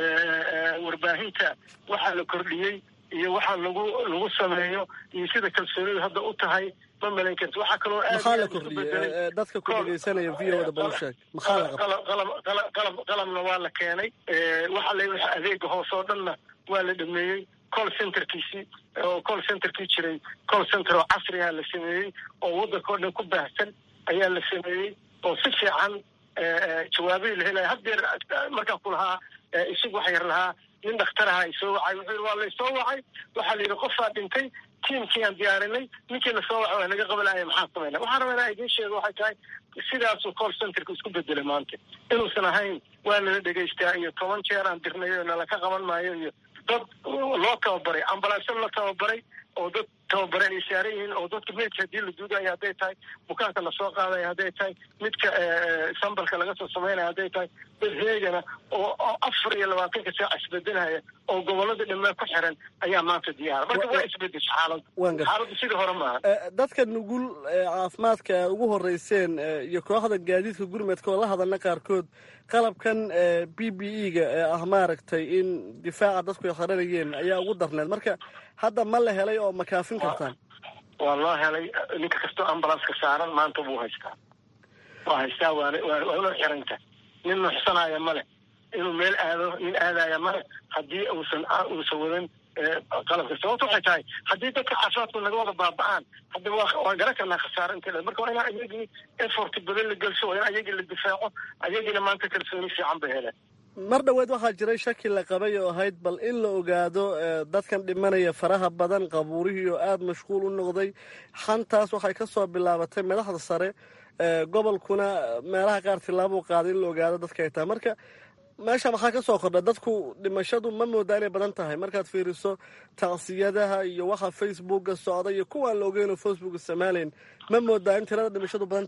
Speaker 8: warbaahinta waxaa la kordhiyey iyo waxaa lagu lagu sameeyo iyo sida kalsoonidu hadda u tahay ma malayn karti waxaa kaloo aad
Speaker 7: maxaa la kordhiyey dadka ku dhegeysanaya v o da bal u sheeg maxaa la
Speaker 8: qalab qalab qalab qalabna waa la keenay waxa la waxa adeega hoose oo dhanna waa la dhameeyey call centerkiisii oo call centerkii jiray call center oo casriga la sameeyey oo waddanka oo dhan ku baahsan ayaa la sameeyey oo si fiican jawaabihii la helaya haddeer markaa ku lahaa isagu waxa yar lahaa nin dhakhtaraha ay soo wacay wuxuu yidhi waa laysoo wacay waxaa la yidhi qofaa dhintay tiimkii aan diyaarinay ninkii la soo wacay waa naga qabanaya maxaa samayna waxaan rabaa inaa idiin sheego waxay tahay sidaasuu call centerka isku bedelay maanta inuusan ahayn waa nala dhegaystaa iyo toban jeer aan dirnay oo nala ka qaban maayo iyo dad loo tababaray ambalaasyo la tababaray oo dad tababaran ay saaran yihiin oo dadka meydka haddii la duudayo hadday tahay bukaanka lasoo qaadayo hadday tahay midka sambalka laga soo samaynayo hadday tahay dad heegana oo afar iyo labaatanka saac isbedelaya oo gobolada dhammaan ku xiran ayaa maanta diyaara marka waa isbedesha xaaladda xaaladdu sidii hore maaha
Speaker 7: dadka nugul caafimaadka aad ugu horeyseen iyo kooxda gaadiidka gurmadka oo la hadalna qaarkood qalabkan b b e ga ee ah maaragtay in difaaca dadku ay qaranayeen ayaa ugu darneed marka hadda ma la helay oo ma kaafin kartaan
Speaker 8: waa loo helay ninka kastoo ambulanska saaran maanta buu haystaa waa haystaa waana waa una xiranta nin nuxsanaya male inuu meel aado nin aadaya male haddii uusan uusan wadan qalabka sababta waxay tahay haddii dadka caafimaadku naga wada baaba-aan hadda waa garan karnaa khasaaro inta marka waa inaa ayagii effort badan la gelso waa in ayagii la difaaco ayagiina maanta kalsooni fiican bay heleen
Speaker 7: mar dhoweed waxaa jiray shaki la qabay oo ahayd bal in la ogaado dadkan dhimanaya faraha badan qabuurihii oo aada mashquul u noqday xantaas waxay ka soo bilaabatay madaxda sare gobolkuna meelaha qaar tillaabuu qaaday in la ogaado dadka ay tahay marka meesha maxaa ka soo kordha dadku dhimashadu ma moodaa inay badan tahay markaad fiiriso tacsiyadaha iyo waxa facebooka socda iyo kuwaan la ogeyn oo facebook isticmaalayn ma moodaa in tirada dhimashadu badan taha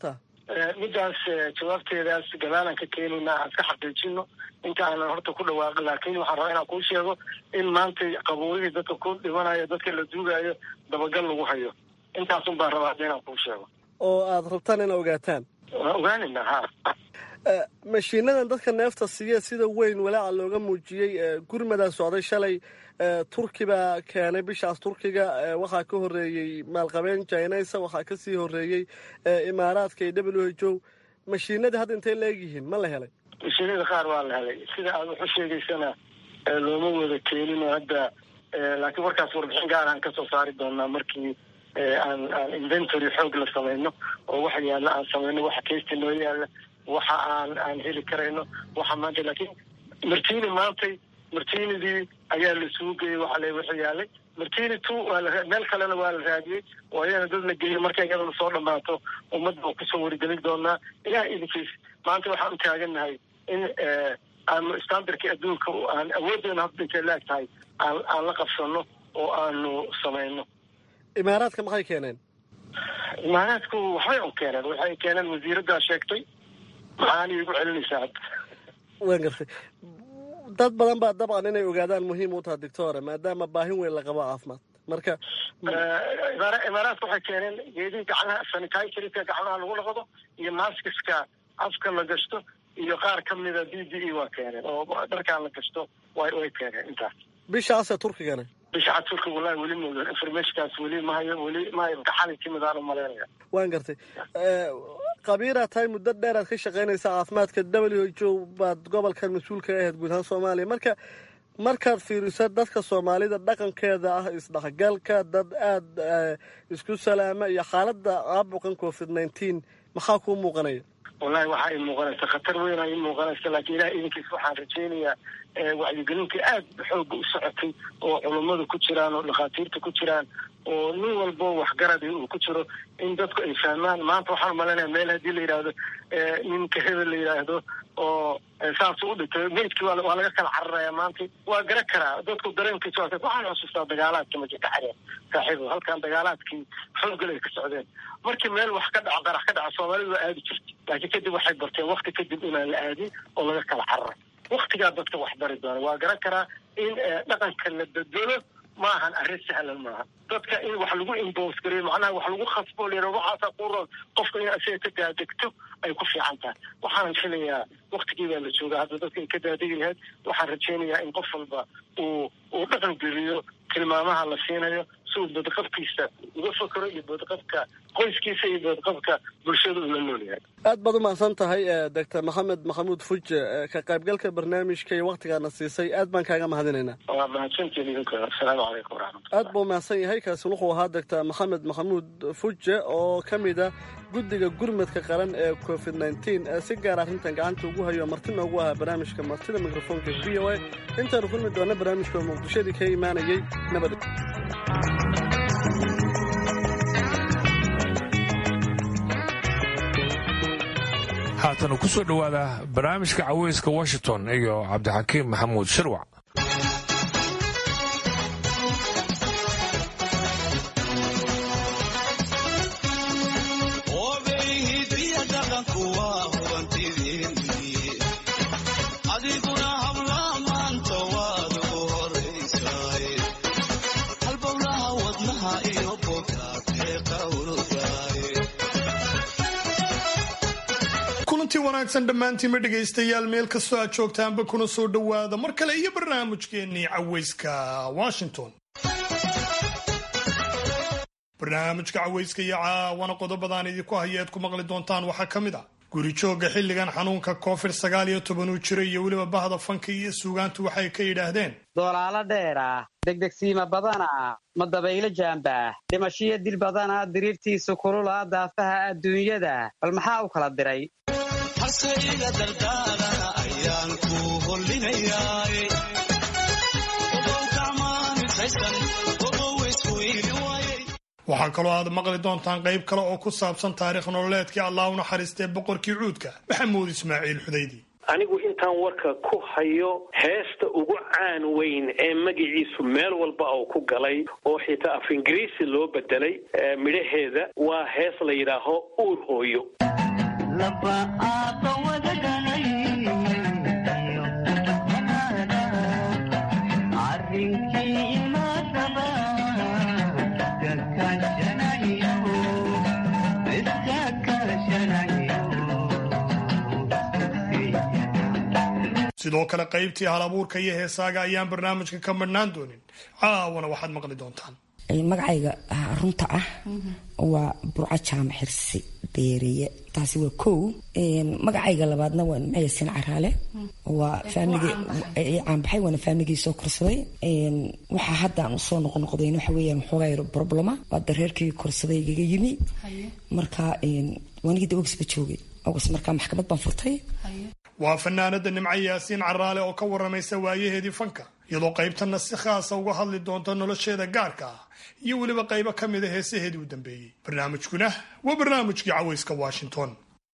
Speaker 8: middaas jawaabteedaas gadaalaan ka keenayna aan iska xaqiijino inta aanan horta ku dhawaaqin laakiin waxaan rabaa inaan kuu sheego in maanta qabuurihii dadka ku dhimanayo dadka la duugayo dabagal lagu hayo intaasun baan rabaa hadda inaan kuu sheego
Speaker 7: oo aada rabtaan ina ogaataan
Speaker 8: waa ogaanayna ha
Speaker 7: mashiinadan dadka neefta siiya sida weyn walaaca looga muujiyey gurmadaa socday shalay turki baa keenay bishaas turkiga waxaa ka horeeyey maalqabeen jinaysa waxaa kasii horeeyey imaaraadka iyo w h o mashiinadii hadda intay la egyihiin ma la helay
Speaker 8: mashiinada qaar waa la helay sida aad wax u sheegaysana looma wada keenin oo hadda laakiin warkaas warbixin gaar aan kasoo saari doonaa markii aan aan inventory xoog la samayno oo waxa yaalla aan samayno waxa kaysta noo yaalla waxa aan aan heli karayno waxa maanta laakiin martini maantay martinidii ayaa la isugu geeyey waxa le wuxuu yaalay martini two waa la meel kalena waa la raadiyey oo ayana dad la geeyey markay iyadana soo dhamaato ummadda waa kusoo wargelin doonaa ilaah idinkiis maanta waxaan u taagannahay in aanu standardkii adduunka aan awooddeena hadda intay laag tahay aan aan la qabsano oo aanu samayno
Speaker 7: imaaraadka maxay keeneen
Speaker 8: imaaraadku waxbay u keeneen waxay keeneen wasiiraddaa sheegtay maxaana igu celinaysaa hadda
Speaker 7: waan gartay dad badan baa dabcan inay ogaadaan muhiim u taha doctore maadaama baahin weyn la qabo caafimaad marka
Speaker 8: imaaraadka waxay keeneen geedihii gacmaha sanitizerka gacmaha lagu dhaqdo iyo maskiska afka la gashto iyo qaar ka mida b d e waa keeneen oo dharkaan la gashto way way keeneen intaas
Speaker 7: bishaase turkigana
Speaker 8: bishaca turkiga wallahi weli ma informationkaas weli mahayo weli mahayo gaxalay timid aan u malaynaya
Speaker 7: waan gartay qabiiraa tahay muddo dheer aad ka shaqaynaysa caafimaadka w h o baad gobolkan mas-uulka ahayd guud ahaan soomaaliya marka markaad fiiriso dadka soomaalida dhaqankeeda ah isdhexgalka dad aada isku salaama iyo xaaladda caabuqan covid nineteen maxaa kuu muuqanaya
Speaker 8: wallahi waxaa ii muuqanaysa khatar weyn aa ii muuqanaysa laakiin ilaah idinkiis waxaan rajaynayaa wacyigelinta aad xooga u socotay oo culummadu ku jiraan oo dhakhaatiirta ku jiraan oo nin walbo waxgaradi uu ku jiro in dadku ay fahmaan maanta waxaan umalaynaya meel haddii la yidhaahdo ninka hebel la yidhaahdo oo saasuu u dhintay meydkii waa laga kala cararaya maanta waa gara karaa dadku dareenkiisa waa waxaan xusuustaa dagaalaadka ma jirta xareen saaxiibo halkan dagaalaadkii xoogal ay ka socdeen markii meel wax ka dhaco qarax ka dhaco soomaalidu waa aadi jirtay laakiin kadib waxay barteen wakti kadib inaan la aadin oo laga kala cararay waktigaa dadka wax bari doona waa garan karaa in dhaqanka la bedelo ma ahan arrin sahlan maaha dadka in wax lagu imbos gareyo macnaha wax lagu khasbo la yidhahdo waxaasaa ku roon qofka in asiga ka daadegto ay ku fiican tahay waxaanan filayaa waktigii baa la joogaa hadda dadka ay ka daadegi lahayd waxaan rajaynayaa in qof walba uu uu dhaqan geliyo tilmaamaha la siinayo si uu badqabkiisa uga fakero iyo badqabka qoyskiisa iyo badqabka bulshada uu la nool yahay
Speaker 7: aad baad u mahadsan tahay doctor maxamed maxamuud fuje ka qaybgalka barnaamijka iyo waktigaana siisay aad baan kaaga mahadinaynaa
Speaker 8: waa mahadsantiin idinka asalaamu calaykum waraxmatullah
Speaker 7: aad buu mahadsan yahay kaasi wuxuu ahaa doctor maxamed maxamuud fuje oo ka mid a guddiga gurmadka qaran ee covid nneteen si gaar arrintan gacanta ugu hayo marti noogu ahaa barnaamijka martida mikrofoonka v o a intaanu kulmi doona barnaamijka muqdishadii ka imaanayay nabad
Speaker 2: haatana ku soo dhowaada barnaamijka caweyska washington iyo cabdixakiim maxamuud shirwac
Speaker 9: wanaagsan dhammaantiinma dhegaystayaal meel kastoo aad joogtaanba kuna soo dhowaada mar kale iyo barnaamijkeennii caweyska washington barnaamijka caweyska iyo caawana qodobadaan idinku haya eed ku maqli doontaan waxaa ka mid ah guri joogga xilligan xanuunka covid sagaal iyo toban uu jiray iyo weliba bahda fanka iyo suugaantu waxay ka yidhaahdeen
Speaker 10: doolaalo dheera degdegsiima badana ma dabaylo jaamba dhimashiyo dil badana diriirtiisu kulula daafaha adduunyada bal maxaa u kala diray
Speaker 11: haseiga dardaarana ayaan ku hollinayaa
Speaker 9: waxaa kaloo aad maqli doontaan qayb kale oo ku saabsan taarikh nololeedkii allah u naxariistee boqorkii cuudka maxamuud ismaaciil xudaydi
Speaker 12: anigu intaan warka ku hayo heesta ugu caan weyn ee magaciisu meel walba oo ku galay oo xitaa af ingiriisi loo bedelay midhaheeda waa hees la yidhaaho uur hooyo
Speaker 9: sidoo kale qaybtii hal abuurka iyo heesaaga ayaan barnaamijka ka madhnaan doonin caawana waxaad maqli doontaan
Speaker 13: magacayga runta ah waa burco jaamac xirsi deeriye taasi waa kow magacayga labaadna waa nimcayasin caraale waa faamigii caanbaxay waana faamigii soo korsaday waxaa hadda aan usoo noqonoqdayn waxa weeyaan waxoogaa yar problema waa dareerkii korsaday igaga yimi marka waanigii da ogisba joogay ogis markaa maxkamad baan furtay
Speaker 9: waa fanaanada nimco yaasiin caraale oo ka waramaysa waayaheedii fanka iyadoo qaybtana si khaasa uga hadli doonta nolosheeda gaarka ah iyo weliba qaybo ka mida heesaheedii u dambeeyey barnaamijkuna waa barnaamijkii cawayska washington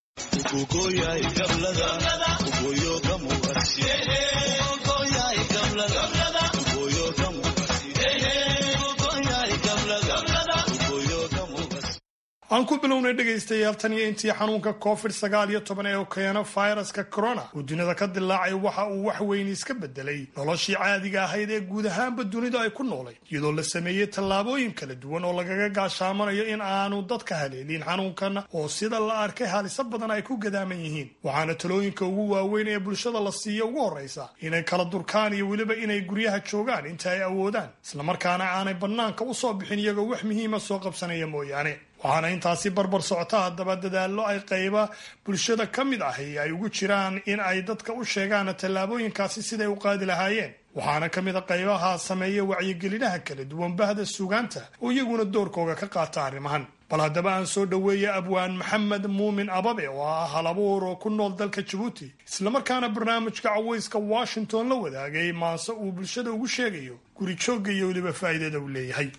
Speaker 9: aan ku bilownay dhegaystayaal tan iyo intii xanuunka covid sagaal iyo toban ee keena fayraska corona uu dunida ka dilaacay waxa uu wax weyn iska bedelay noloshii caadiga ahayd ee guud ahaanba dunida ay ku noolayd iyadoo la sameeyey tallaabooyin kala duwan oo lagaga gaashaamanayo in aanu dadka haleelin xanuunkan oo sida la arkay haliso badan ay ku gadaaman yihiin waxaana talooyinka ugu waaweyn ee bulshada la siiya ugu horraysa inay kala durkaan iyo weliba inay guryaha joogaan inta ay awoodaan islamarkaana aanay bannaanka u soo bixin iyagoo wax muhiima soo qabsanaya mooyaane waxaana intaasi barbar socota haddaba dadaallo ay qayba bulshada ka mid ahi ay ugu jiraan in ay dadka u sheegaan tallaabooyinkaasi siday u qaadi lahaayeen waxaana ka mid a qaybaha sameeya wacyigelinaha kala duwan bahda suugaanta oo iyaguna doorkooga ka qaata arrimahan bal haddaba aan soo dhoweeya abwaan maxamed muumin ababe oo ah halabuur oo ku nool dalka jabuuti islamarkaana barnaamijka cawayska washington la wadaagay maase uu bulshada ugu sheegayo guri joogga iyo weliba faa'iidada uu leeyahay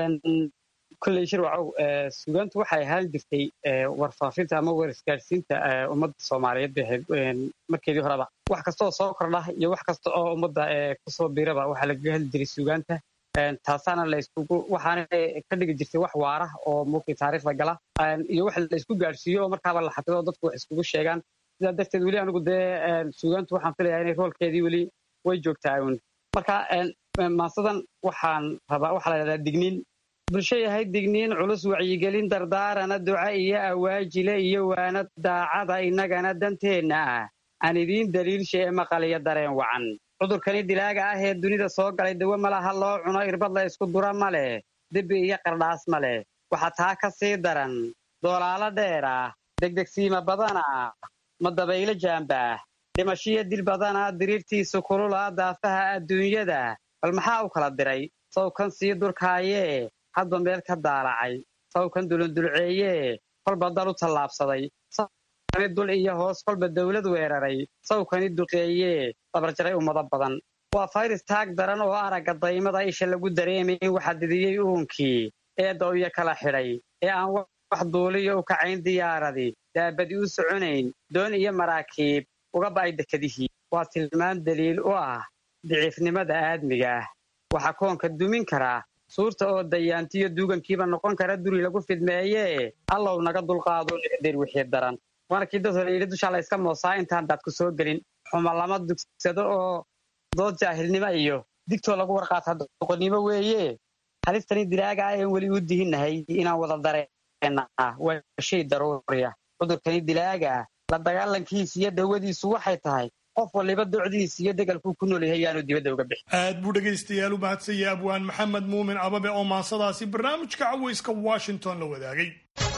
Speaker 10: kulley shirwacow suugaantu waxay ahaan jirtay warfaafinta ama war isgaadhsiinta ummadda soomaaliyeed bay ahayd markeedii horeba wax kasta oo soo kordha iyo wax kasta oo ummadda kusoo biiraba waxaa lagaga hadli jiray suugaanta taasaana la iskugu waxaana ka dhigi jirtay wax waara oo murkii taariikhda gala iyo wax la isku gaadhsiiyo oo markaaba la xafido oo dadku wax iskugu sheegaan sidaa darteed weli anigu dee suugaantu waxaan filayaa inay roolkeedii weli way joogtaa un marka maasadan waxaan rabaa waxaa la dhahdaa digniin bulsho yahay digniin culus wacyigelin dardaarana duca iyo awaajile iyo waana daacada innagana danteenna ah aan idiin daliilsha ee maqal iyo dareen wacan cudurkani dilaaga ah ee dunida soo galay dawo malaha loo cuno irbad la isku dura ma leh debi iyo qardhaas ma leh waxaa taa ka sii daran doolaalo dheer ah degdegsiima badana ma dabaylo jaambaah dhimashiyo dil badana diriirtiisu kulula daafaha adduunyada bal maxaa u kala diray sawkan sii durkaayee hadba meel ka daalacay sawkan dulundulceeyee kolba dal u tallaabsaday sawkani dul iyo hoos kolba dawlad weeraray sawkani duqeeyee dabarjaray ummado badan waa fayris taag daran oo aragga daymada isha lagu dareemayn waxa didiyey uunkii eedda iyo kala xidhay ee aan wax duuliyo u kacayn diyaaradii daabadi u soconayn doon iyo maraakiib uga ba'ay dekadihii waa tilmaan daliil u ah diciifnimada aadmiga ah waxaa koonka dumin karaa suurta oo dayaantiyo duugankiiba noqon kara duri lagu fidmeeyee allow naga dulqaado nicdir wixii daran waana kii dad hore yidhi dushaa la yska moosaa intaan daad ku soo gelin xuma lama dugsado oo dood jaahilnimo iyo digtoo lagu warqaata doqonnimo weeye halistani dilaaga ah een weli u dihinnahay inaan wada dareenna ah waa shay daruuriya cudurkani dilaaga ah la dagaalankiisa iyo dawadiisu waxay tahay qof waliba docdiisa iyo degalkuu ku nool yahay yaanu dibadda uga bixin
Speaker 9: aad buu dhegaystayaal u mahadsanyay abwaan maxamed muumin ababe oo maasadaasi barnaamijka cawayska washington la wadaagay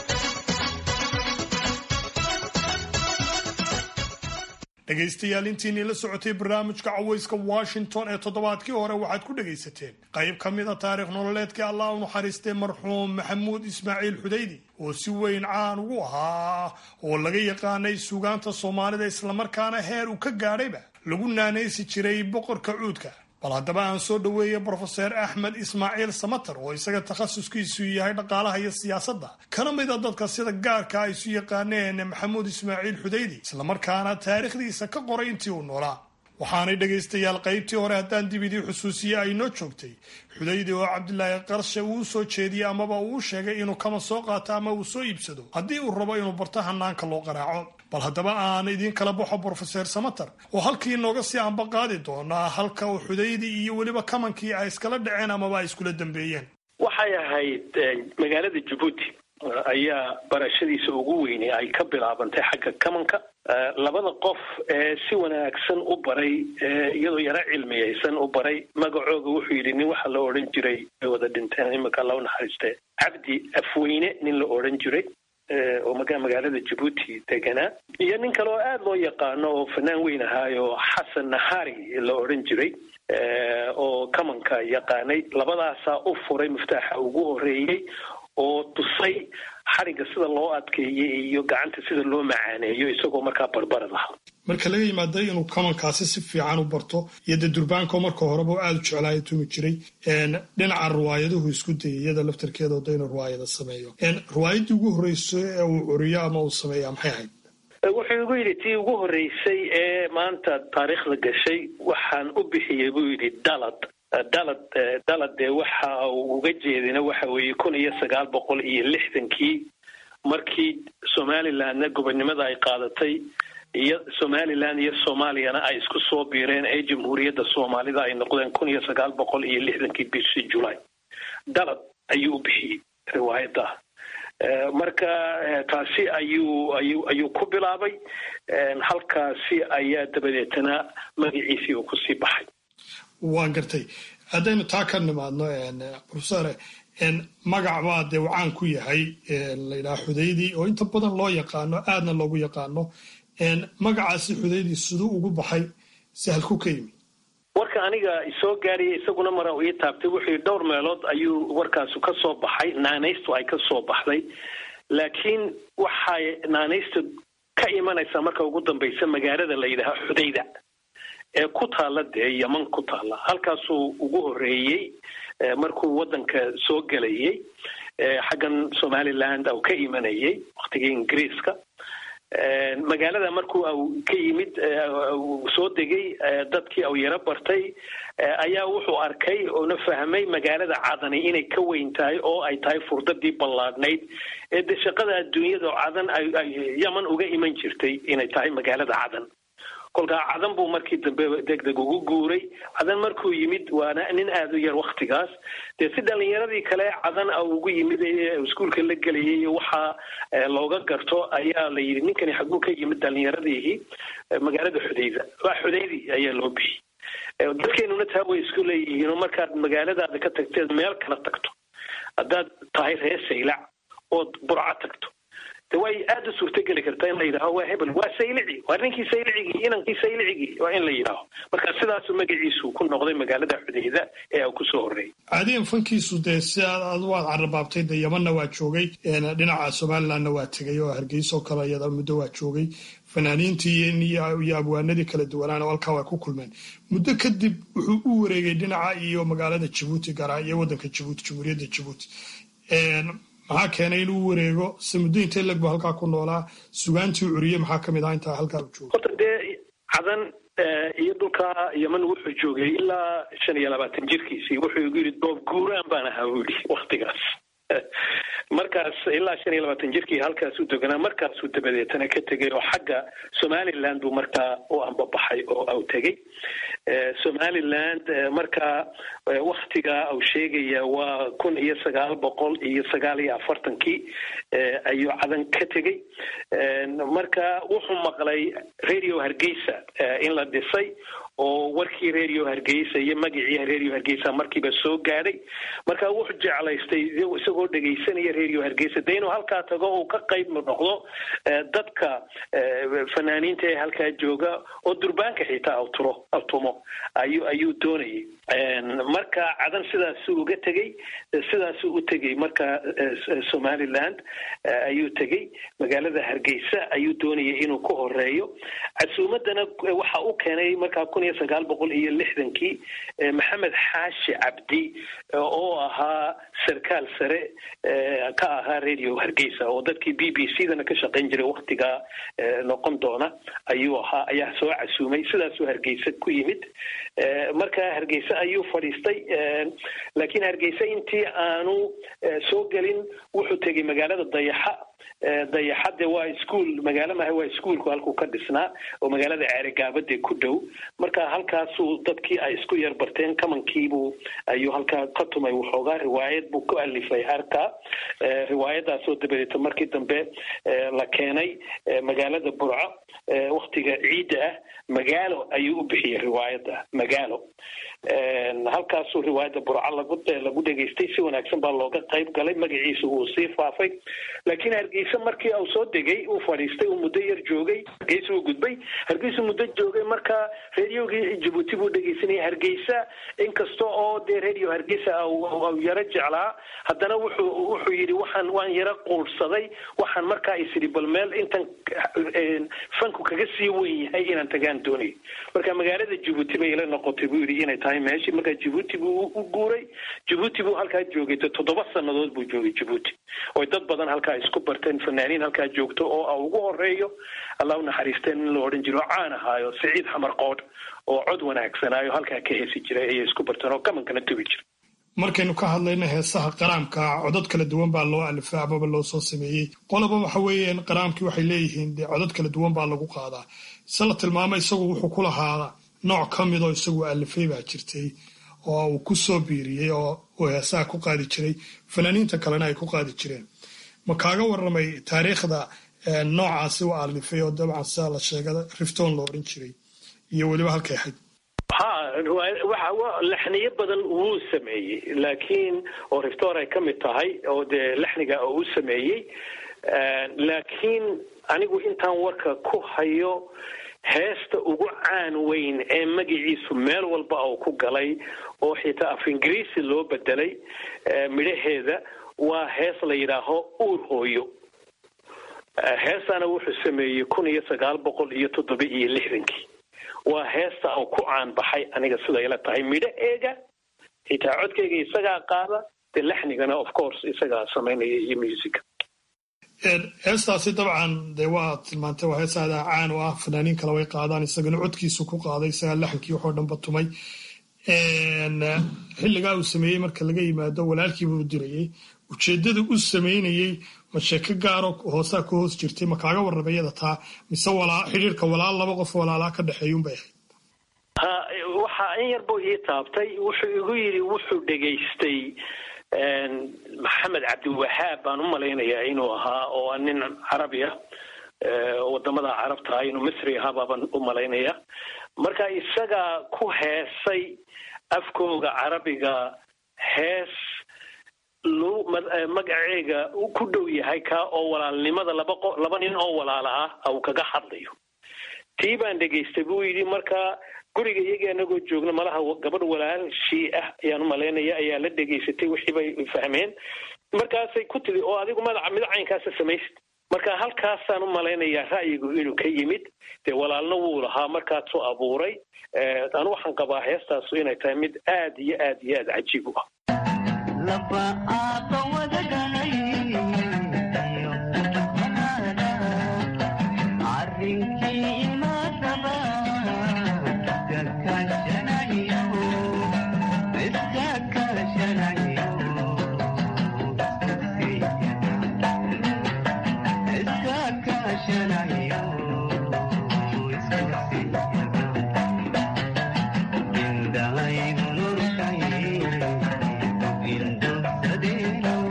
Speaker 9: dhegaystayaal intiinii la socotay barnaamijka cawayska washington ee toddobaadkii hore waxaad ku dhegaysateen qayb ka mid a taarikh nololeedkii allah u naxariistay marxuum maxamuud ismaaciil xudaydi oo si weyn caan ugu ahaa oo laga yaqaanay suugaanta soomaalida islamarkaana heer uu ka gaadhayba lagu naanaysi jiray boqorka cuudka bal haddaba aan soo dhoweeya brofeser axmed ismaaciil samater oo isaga takhasuskiisu yahay dhaqaalaha iyo siyaasadda kana mid a dadka sida gaarka ay isu yaqaaneen maxamuud ismaaciil xudaydi islamarkaana taariikhdiisa ka qoray intii uu noolaa waxaanay dhegaystayaal qaybtii hore haddaan dib idii xusuusiye ay noo joogtay xudaydi oo cabdilaahi qarshe uu soo jeediyey amaba uu sheegay inuu kama soo qaato ama uu soo iibsado haddii uu rabo inuu barto hanaanka loo qaraaco bal haddaba aan idiin kala baxo brofeser samater oo halkii inooga sii anba qaadi doonaa halka uu xudaydii iyo weliba kamankii ay iskala dhaceen amaba ay iskula dambeeyeen
Speaker 12: waxay ahayd magaalada jabuuti ayaa barashadiisa ugu weynay ay ka bilaabantay xagga kamanka labada qof ee si wanaagsan u baray iyadoo yaro cilmiyaysan u baray magacooga wuxuu yidhi nin waxa la odhan jiray ay wada dhinteen imika loo naxariiste cabdi afweyne nin la odhan jiray oo magaalada jabuuti deganaa iyo nin kale oo aada loo yaqaano oo fanaan weyn ahaayo xasan nahari la odhan jiray oo kamanka yaqaanay labadaasaa u furay muftaaxa ugu horeeyey oo tusay xarigga sida loo adkeeyey iyo gacanta sida loo macaaneeyo isagoo markaa barbarad ah
Speaker 9: marka laga yimaada inuu kamankaasi si fiican u barto iyo dee durbaanko marka horeba u aada u jeclaayo tumi jiray dhinaca riwaayaduhu isku dayay iyada laftarkeeda oda inuu riwaayada sameeyo riwaayaddii ugu horreysay ee uu curiyo ama uu sameeya maxay ahayd
Speaker 12: wuxuu igu yidhi tii ugu horreysay ee maanta taariikhda gashay waxaan u bixiyey buu yidhi dalad dalad dalad dee waxa uu uga jeedina waxa weeye kun iyo sagaal boqol iyo lixdankii markii somalilandna gobonnimada ay qaadatay iyo somaliland iyo soomaaliyana ay isku soo biireen ee jamhuuriyadda soomaalida ay noqdeen kun iyo sagaal boqol iyo lixdankii bishii julay dalad ayuu u bixiyey riwaayadda marka taasi ayuu ayuu ayuu ku bilaabay halkaasi ayaa dabadeetana magaciisii uu kusii baxay
Speaker 9: waan gartay haddaynu taa ka nimaadno profesore magac baa dee uu caan ku yahay layidhaha xudaydii oo inta badan loo yaqaano aadna loogu yaqaano magacaasi xudaydii siduu ugu baxay sahalku ka yimi
Speaker 12: warka aniga isoo gaariyay isaguna mara ii taabtay wuxuu dhowr meelood ayuu warkaasu ka soo baxay naanaystu ay ka soo baxday laakiin waxay naanaysta ka imanaysaa marka ugu dambaysa magaalada la yidhaaha xudayda ee ku taalla dee yeman ku taalla halkaasuu ugu horreeyey markuu waddanka soo gelayay xaggan somaliland au ka imanayay waktigii ingiriiska magaalada markuu au ka yimid soo degay dadkii au yaro bartay ayaa wuxuu arkay oona fahmay magaalada cadani inay ka weyn tahay oo ay tahay furdadii ballaadhnayd ee de shaqada adduunyada cadan ay yaman uga iman jirtay inay tahay magaalada cadan kolkaa cadan buu markii dambe degdeg ugu guuray cadan markuu yimid waana nin aada u yar waktigaas dee si dhalinyaradii kale cadan a ugu yimid ee iskuolka la gelayay waxaa looga garto ayaa la yidhi ninkani xaguu ka yimid dhalinyaradii magaalada xudayda waa xudaydi ayaa loo bixiyey dadkeenuna taa way isku leeyihiin oo markaad magaaladaada ka tagteed meel kala tagto haddaad tahay reer saylac ood burco tagto de way aada u suurtogeli kartaa in la yidhaaho waa hebel waa saylici waa ninkii saylicigii inankii saylicigii waa in la yidhaaho marka sidaasu magaciisu ku noqday magaalada xudayda ee uu kusoo horreeyay
Speaker 9: caadiyan fankiisu dee si aad waad carrabaabtay dee yamanna waa joogay dhinaca somalilandna waa tegay oo hargeysoo kale iyada muddo waa joogay fanaaniintii iyo abwaanadii kala duwanaana halkaa waa ku kulmeen muddo kadib wuxuu u wareegay dhinaca iyo magaalada jabuuti garaa iyo waddanka jabuuti jamhuuriyadda jabuuti maxaa keenay inuu wareego se muddo intee leg bu halkaa ku noolaa sugaantii curiye maxaa ka mid ah intaa halkaa u jooga
Speaker 12: horta dee cadan iyo dhulka yeman wuxuu joogay ilaa shan iyo labaatan jirkiisii wuxuu igu yidhi doob guuraan baan ahaa buu yidhi waktigaas markaas ilaa shan iyo labaatan jirkii halkaas u deganaa markaasuu dabadeetana ka tegay oo xagga somaliland buu markaa u ambabaxay oo au tegey somaliland markaa waktiga au sheegaya waa kun iyo sagaal boqol iyo sagaal iyo afartankii ayuu cadan ka tegey marka wuxuu maqlay radio hargeysa in la dhisay oo warkii radio hargeysa iyo magacii radio hargeysa markiiba soo gaadhay marka wuxuu jeclaystay isagoo dhegaysanaya radio hargeysa de inuu halkaa tago uu ka qayb noqdo dadka fanaaniinta ee halkaa jooga oo durbaanka xitaa turo tumo ayuu ayuu doonayay marka cadan sidaasuu uga tegey sidaasuu u tegey marka somaliland ayuu tegey magaalada hargeysa ayuu doonayay inuu ku horeeyo casuumadana waxa u keenay markaa kun iyo sagaal boqol iyo lixdankii maxamed xaashi cabdi oo ahaa sarkaal sare ka ahaa radio hargeysa oo dadkii b b c dana ka shaqayn jiray waktigaa noqon doona ayuu ahaa ayaa soo casuumay sidaasuu hargeysa ku yimid marka hargeysa ayuu fadhiistay laakiin hargeysa intii aanu soo gelin wuxuu tegey magaalada dayaxa dayaxadde waa iskuol magaalo maha waa iskuolku halkuu ka dhisnaa oo magaalada ceerigaabade ku dhow marka halkaasuu dadkii ay isku yar barteen kamankiibuu ayuu halkaa ka tumay waxoogaa riwaayad buu ku alifay harka riwaayadaasoo dabadeeta markii dambe la keenay magaalada burco waktiga ciidda ah magaalo ayuu u bixiyey riwaayadda magaalo halkaasuu riwaayadda burco lagu lagu dhegaystay si wanaagsan baa looga qayb galay magaciisa uu sii faafay laakiin hargeysa markii uu soo degay uu fadhiistay uu muddo yar joogay hargeysa uu gudbay hargeysa muddo joogay marka radiogii jabuuti buu dhegeysanayay hargeysa inkasta oo dee radio hargeysa u yaro jeclaa haddana wuxuu wuxuu yidhi waxaan waan yaro quursaday waxaan markaa isidhi bal meel intan fanku kaga sii weyn yahay inaan tagaan doonayo marka magaalada jabuuti bay ila noqotay buu yidhi inay tahay meeshii markaa jabuuti buu u guuray jabuuti buu halkaa joogay toddoba sannadood buu joogay jabuuti oy dad badan halkaa isku barteen fanaaniin halkaa joogto oo a ugu horeeyo allah u naxariisteen in la odhan jiro oo caan ahaayo siciid xamar qoodh oo cod wanaagsanaayo halkaa ka heesi jiray ayay isku barteen oo kamankana tubi jiray
Speaker 9: markaynu ka hadlayno heesaha qaraamka codod kala duwan baa loo alifay amaba loo soo sameeyey qoloba waxa weeyaan qaraamkii waxay leeyihiin dee codod kala duwan baa lagu qaadaa se la tilmaamay isagu wuxuu ku lahaa nooc ka midoo isagu alifay baa jirtay oo uu ku soo biiriyey oo uu heesaha ku qaadi jiray fanaaniinta kalena ay ku qaadi jireen ma kaaga waramay taariikhda noocaasi u alifay oo dabcan sidaa la sheegada riftoon la odhan jiray iyo weliba halkay ahayd
Speaker 12: ha waxa laxniyo badan wuu sameeyey laakiin oo riftoor ay ka mid tahay oo dee laxniga oo u sameeyey laakiin anigu intaan warka ku hayo heesta ugu caan weyn ee magaciisu meel walba uu ku galay oo xitaa af ingiriisi loo bedelay midhaheeda waa hees la yidhaaho uur hooyo heestana wuxuu sameeyey kun iyo sagaal boqol iyo toddoba iyo lixdankii waa heesta uu ku caan baxay aniga siday ila tahay midhaheega xitaa codkeyga isagaa qaada dee laxnigana of course isagaa samaynaya iyo musica
Speaker 9: heestaasi dabcan dee waa tilmaantay waa hees aadaa caan u ah fanaaniin kale way qaadaan isagana codkiisu ku qaaday isagaa laxankii waxoo dhanba tumay xilligaa uu sameeyey marka laga yimaado walaalkiibuu dirayey ujeeddada u sameynayey ma sheeko gaaro hoosaa ka hoos jirtay ma kaaga warramay iyada taa mise xidhiirka walaal laba qof walaalaa ka dhexeeyuunbay ahayd
Speaker 12: ha waxa in yar buu ii taabtay wuxuu igu yidhi wuxuu dhegaystay maxamed cabdiwahaab baan u malaynayaa inuu ahaa oo a nin carabi ah wadamada carabta ah inuu misri ahaa baabaan u malaynaya marka isagaa ku heesay afkooga carabiga hees magaceega ku dhow yahay kaa oo walaalnimada laba laba nin oo walaala ah uu kaga hadlayo tii baan dhegaystay buu yidhi marka guriga iyagii anagoo joogna malaha gabadh walaalshii ah ayaan u malaynaya ayaa la dhegaysatay wixii bay fahmeen markaasay ku tidi oo adigu madaca midacaynkaasa samaysid marka halkaasaan u malaynayaa ra'yigu inuu ka yimid dee walaalna wuu lahaa markaasuu abuuray anu waxaan qabaa heestaasu inay tahay mid aad iyo aad iyo aad cajiib u ah
Speaker 11: Indahai gunung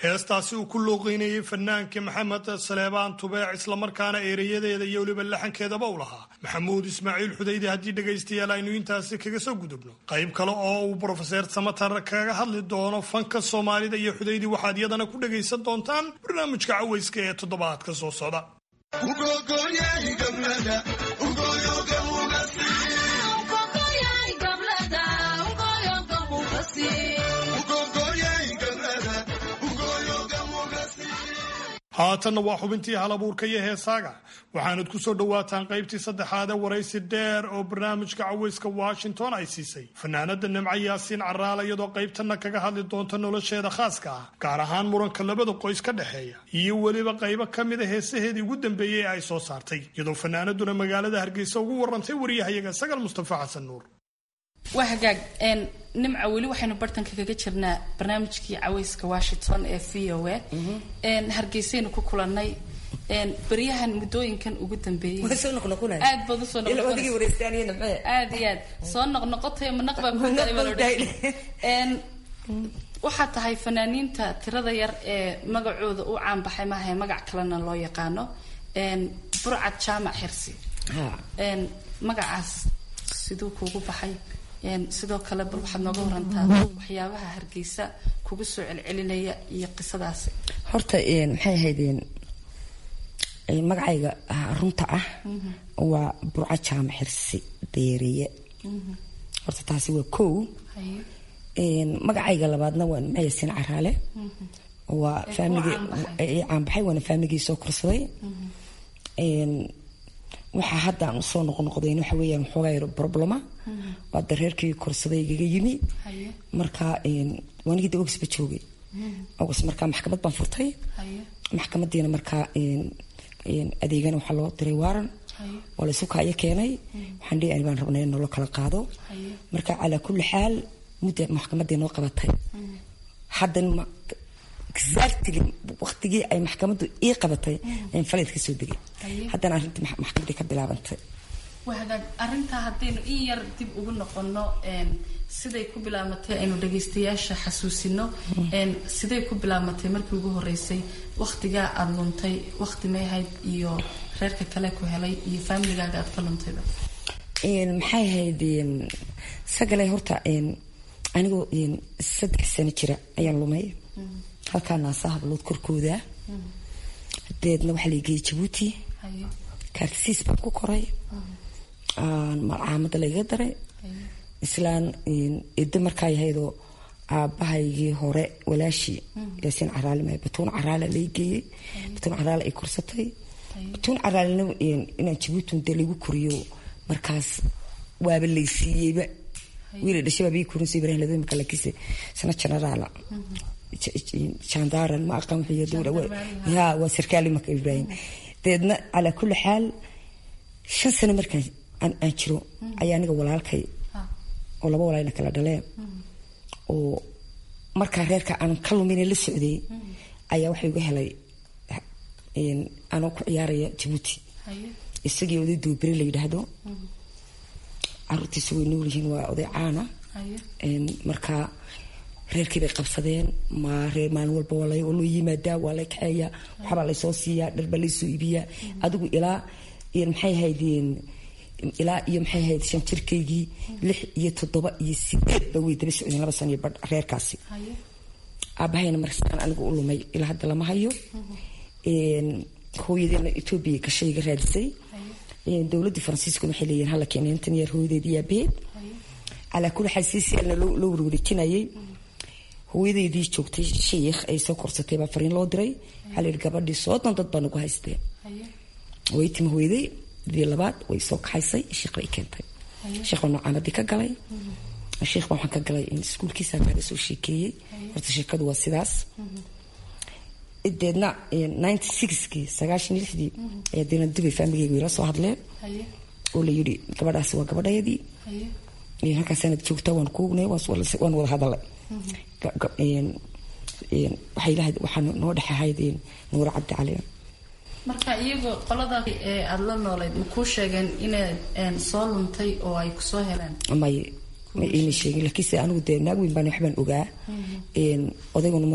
Speaker 9: heestaasi uu ku looqeynayey fanaanka maxamed saleebaan tubeec islamarkaana eerayadeeda iyo weliba laxankeedaba u lahaa maxamuud ismaaciil xudaydi haddii dhegaystayaal aynu intaasi kaga soo gudubno qayb kale oo uu brofeser samatar kaga hadli doono fanka soomaalida iyo xudaydi waxaad iyadana ku dhagaysan doontaan barnaamijka cawayska ee toddobaadka soo socda haatanna waa xubintii halabuurka iyo heesaaga waxaanad ku soo dhowaataan qaybtii saddexaadee waraysi dheer oo barnaamijka cawayska washington ay siisay fanaanada nimco yaasiin caraala iyadoo qaybtanna kaga hadli doonta nolosheeda khaaska ah gaar ahaan muranka labada qoys ka dhexeeya iyo weliba qaybo ka mida heesaheedii ugu dambeeyey ee ay soo saartay iyadoo fanaanaduna magaalada hargeysa ugu warantay wariyahayaga sagal mustafa xasan nuur
Speaker 14: waa hagaag nimca weli waxaynu bartanka kaga jirnaa barnaamijkii cawayska washington ee v o a hargeysaynu ku kulanay beryahan muddooyinkan ugu dambeeyey aad baad usoo aad iyo aad soo noqnoqotay manaqbaa waxaa tahay fanaaniinta tirada yar ee magacooda u caanbaxay maahae magac kalena loo yaqaano burcad jaamac xirsi magacaas siduu kuugu baxay sidoo kale bal waxaad nooga warantaa waxyaabaha hargeysa kugu soo celcelinaya iyo qisadaasi
Speaker 13: horta maxay ahaydeen magacayga runta ah waa burco jaamac xirsi deeriye horta taasi waa kow magacayga labaadna waa nimcayasin caraale waa faamiligi caanbaxay waana faamiligii soo korsaday waxaa hadda aan usoo noqnoqdayn waxa weeyaan waxoogaa yaro problema waa dareerkii korsaday igaga yimi marka waanigii de ogisba joogay ogis markaa maxkamad baan furtay maxkamadiina markaa adeegana waxaa loo diray waaran waa laysu kaayo keenay waxaan dhihi ani baan rabnay in nolo kala qaado marka calaa kulli xaal mudda maxkamadii noo qabatay haddan exactly waqtigii ay maxkamaddu ii qabatay ayaan faleed ka soo degay haddana arrintii maxkamadii ka bilaabantay
Speaker 14: waa hagaag arrintaa haddaynu in yar dib ugu noqono siday ku bilaabatay aynu dhagaystayaasha xasuusino siday ku bilaabatay markii ugu horeysay waqtigaa aada luntay waqti may ahayd iyo reerka kale ku helay iyo faamiligaaga aad ka luntayba
Speaker 13: maxay ahayd sagalay horta anigoo saddex sano jira ayaan lumay halkaa naasa hablood korkooda deedna waxaa la geeyey jabuuti kaartisiis baan ku koray malcaamada lagaga daray islaan edo markaa yahaydoo aabbahaygii hore walaashii yaasiin caraale ma batuun caraale lay geeyey batuun caraale ay korsatay batuun caraalena inaan jabuuti dee lagu koriyo markaas waaba laysiiyeyba wiila dhashay baa bii korinsa ibrahim ladada marka lakiise sana generaala jandaran ma aqaan ya waa sarkaali marka ibrahim dabeedna calaa kulli xaal shan sano markaan aan jiro ayaa aniga walaalkay oo laba walaalna kala dhaleen oo markaa reerka aan ka lumina la socday ayaa waxa igu helay anoo ku ciyaaraya jabuuti isagii oday duubere la yidhaahdo caruurtiisa way nool yihiin waa oday caana markaa reerkii bay qabsadeen ma reer maalin walba waa loo yimaadaa waa lay kaxeeyaa waxbaa laysoo siiyaa dharbaa laysoo iibiyaa adigu ilaa maxay ahayd ilaa iyo maxay ahayd shan jirkaygii lix iyo toddoba iyo sideed ba way daba socdeen laba sano iyo badh reerkaasi aabahayna markaan anigu u lumay ilaa hadda lama hayo hooyadeena etoobiya gashayga raadisay dowladii faransiiskuna waxay leeyihin hala keenay intan yar hooyadeed iyo aabaheed calaa kulli xaal siisialna loo warwareejinayay hooyadeydii joogtay shiikh ay soo korsatay baa fariin loo diray waxaa la yidhi gabadhii soodon dad baa nagu haysteen way timi hooyaday dii labaad way soo kaxaysay shiikh bay keentay shiikh baa nocaamadii ka galay shiikh baa waxaan ka galay iskuulkiisa kaaga soo sheekeeyey horta sheekadu waa sidaas deedna ninety sixkii sagaashan lixdii ayaa deena dubay faamigeyga ila soo hadleen oo la yidhi gabadhaasi waa gabadhayadii halkaasaanad joogtaa waan kuugnay waan wada hadalay waxaa noo dhex ahayd nuur cabdi cali
Speaker 14: marka iyagoo qolada ee aada la noolayd ma kuu sheegeen inaad soo luntay oo ay kusoo heleen
Speaker 13: may ma iima sheegin laakiinse anigu dee naag weyn baan waxbaan ogaa odayguna markuu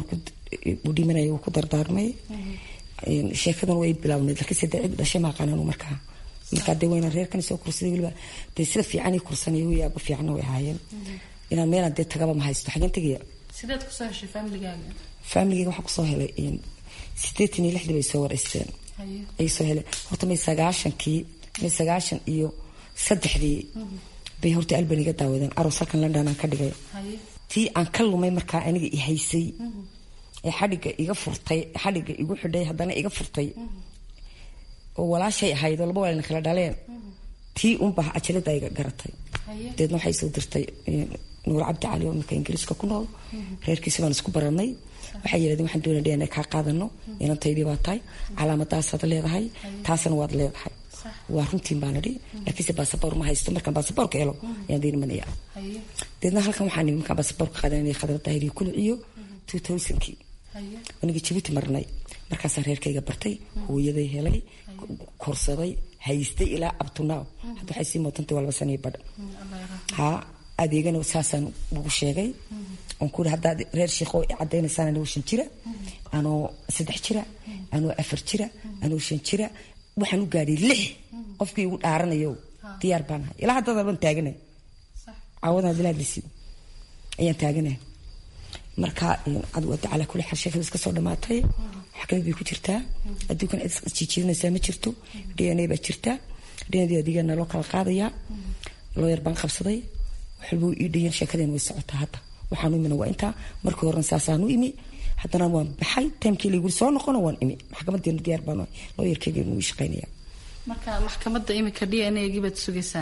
Speaker 13: uu dhimanaya uu ku dardaarmay sheekadan way bilaabnayd laakiinse dee cid dhashay maaqaananu markaa markaa dee wayna reerkan soo kursaday weliba dee sida fiican ii kursanaya wiyaaba fiicanna way ahaayeen inaan meelaan dee tagaba ma haysto xageen tegaya
Speaker 14: sideed kusoo heshay familigaaga
Speaker 13: familigayga waxaan kusoo helay sideetan iyo lixdii bay soo wareysteen
Speaker 14: haye
Speaker 13: ay soo heleen horta may sagaashankii may sagaashan iyo saddexdii bay horta alban iga daawadeen aroos halkan london aan ka dhigay
Speaker 14: haye
Speaker 13: tii aan ka lumay markaa aniga i haysay ee xadhigga iga furtay xadhigga igu xidhay haddana iga furtay oo walaashay ahayd oo laba walaalna kala dhaleen tii unbaa ajalada iga garatay
Speaker 14: haye
Speaker 13: deedna waxay soo dirtay nuur cabdi cali oo imika ingiriiska ku nool reerkiisi baan isku baranay waxay yidhahdeen waxaan doonaya dna kaa qaadano inantaydii baa tahay calaamadaasaad leedahay taasna waad leedahay waa runtiin baan idhi laakiinse baasaboor ma haysto markaan baasaboorka helo ayaan diinimanaya
Speaker 14: haye
Speaker 13: deedna halkan waxaan nimi markaan baasaboorka qaadanay khadra daahiriyo kuliciyo two thousandkii
Speaker 14: haye
Speaker 13: aniga jabuuti marnay markaasaan reerkayga bartay hooyaday helay korsaday haystay ilaa abtunaaw hadda waxay sii mootantay waa laba saniyo badh ha adeegana saasaan ugu sheegay oon ku haddaad reer sheekho i cadaynaysaan anoo shan jira anoo saddex jira anoo afar jira anoo shan jira waxaan u gaadhay lix qofkii igu dhaaranayo diyaar baan ahay ilaa haddada baan taaganay caawadan hadii lahadlaysid ayaan taaganay marka adigu hadda calaa kulli xaal sheekada iska soo dhamaatay maxkamad bay ku jirtaa adduunkan cid isjiijiidanaysaa ma jirto d n a baa jirta d n a adigana loo kala qaadayaa looyar baan qabsaday wax walba ii dhayan sheekadeen way socotaa hadda waxaan u imina waa intaa markii horena saasaan u imi haddana waan baxay timekii layguri soo noqona waan imi maxkamadeena diyaar baan ahay looyarkeyga inuu ii shaqaynaya
Speaker 14: marka maxkamadda imika d n a gii baad sugaysaan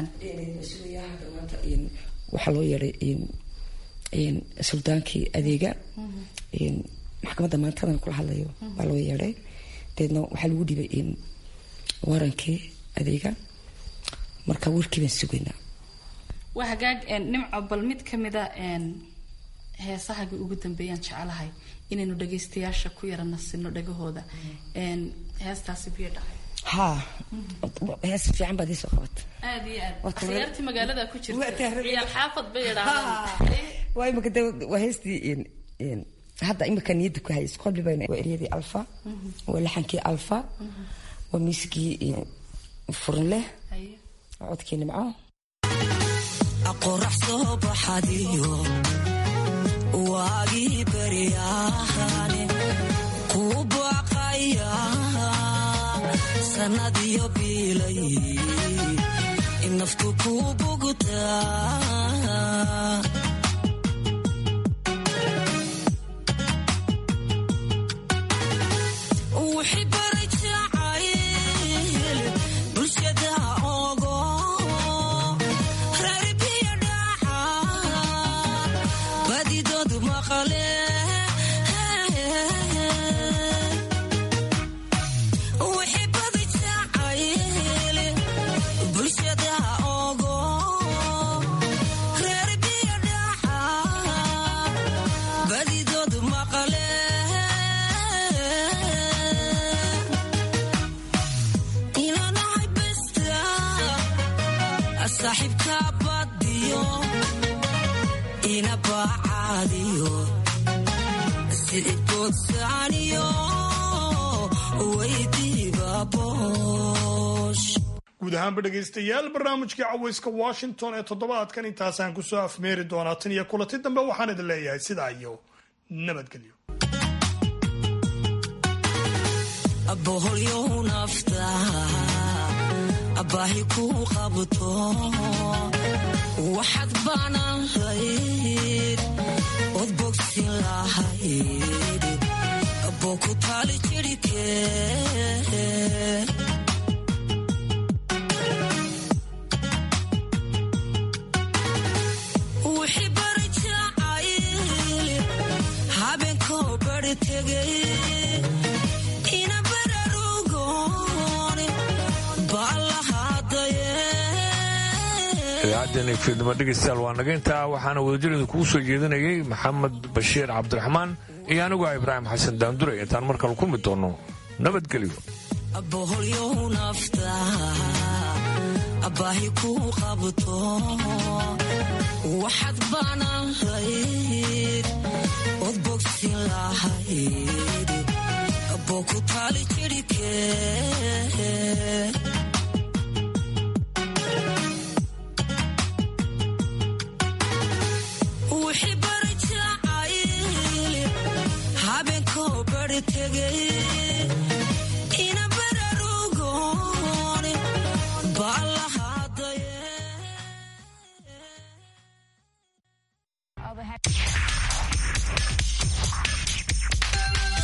Speaker 13: waxaa loo yeeday suldaankii adeega maxkamadda maantadan kula hadlayo baa loo yeeday deedna waxaa lagu dhibay warankii adeega marka warkii baan sugaynaa
Speaker 14: waa hagaag nimco bal mid ka mida heesahagii ugu dambeeyaan jecelahay inaynu dhagaystayaasha ku yara nasino dhagahooda heestaasi biyo dhacay
Speaker 13: haa hees fiican baad iisoo qabata
Speaker 14: aad iyo aad
Speaker 13: Waa tahay-
Speaker 14: akhyaartii magaalada ku jirta
Speaker 13: Waa tahay-
Speaker 14: ciyaal xaafad bay idhaahdaan
Speaker 13: waa imika de waa heestii in- in hadda imika niyadda ku hayay isqobli bayna waa eryadii alfa waa laxankii alfa waa miiskii furin leh waa codkii nimco
Speaker 11: qorax soo baxadiyo waagii baryahane ku baqaya sannadiyo biilay naftu ku bugtaa wixii baray jacayl bulshada ogo reer biyo dhaca badidoodu maqale wixii badi jacayl bulshada ogo reer biyo dhaca badidoodu maqale ilanahay besta saaxiibka badiyo ina bacaadiyo sidibkoodsaaniyo weydiiba boosh
Speaker 9: guud ahaanba dhegaystayaal barnaamijkii cawayska washington ee toddobaadkan intaasaan kusoo afmeeri doonaa tan iyo kulanti dambe waxaan idin leeyahay sidaa iyo nabadgelyo
Speaker 11: boholyow nafta baahi ku qabto waxaad baanan layd od bogsin lahayd boo ku taali jirhkee wixii bari jacayl habeenkoo bari tegay ina bararugoon baallahadaye
Speaker 2: idaacaddeena fiidnimo dhegaystayaal waa naga intaa waxaana wadajirida kugu soo jeedinayay maxamed bashiir cabdiraxmaan iyo anigu ah ibraahim xasan daandure intaan mar kale ku mid doonno nabadgelyo
Speaker 11: boholyow nafta baahi ku qabto waxaad baanan layd od bogsi bogsin lahayd boku taali jirhkee wixii bari jacayl habeenkoo bari tegay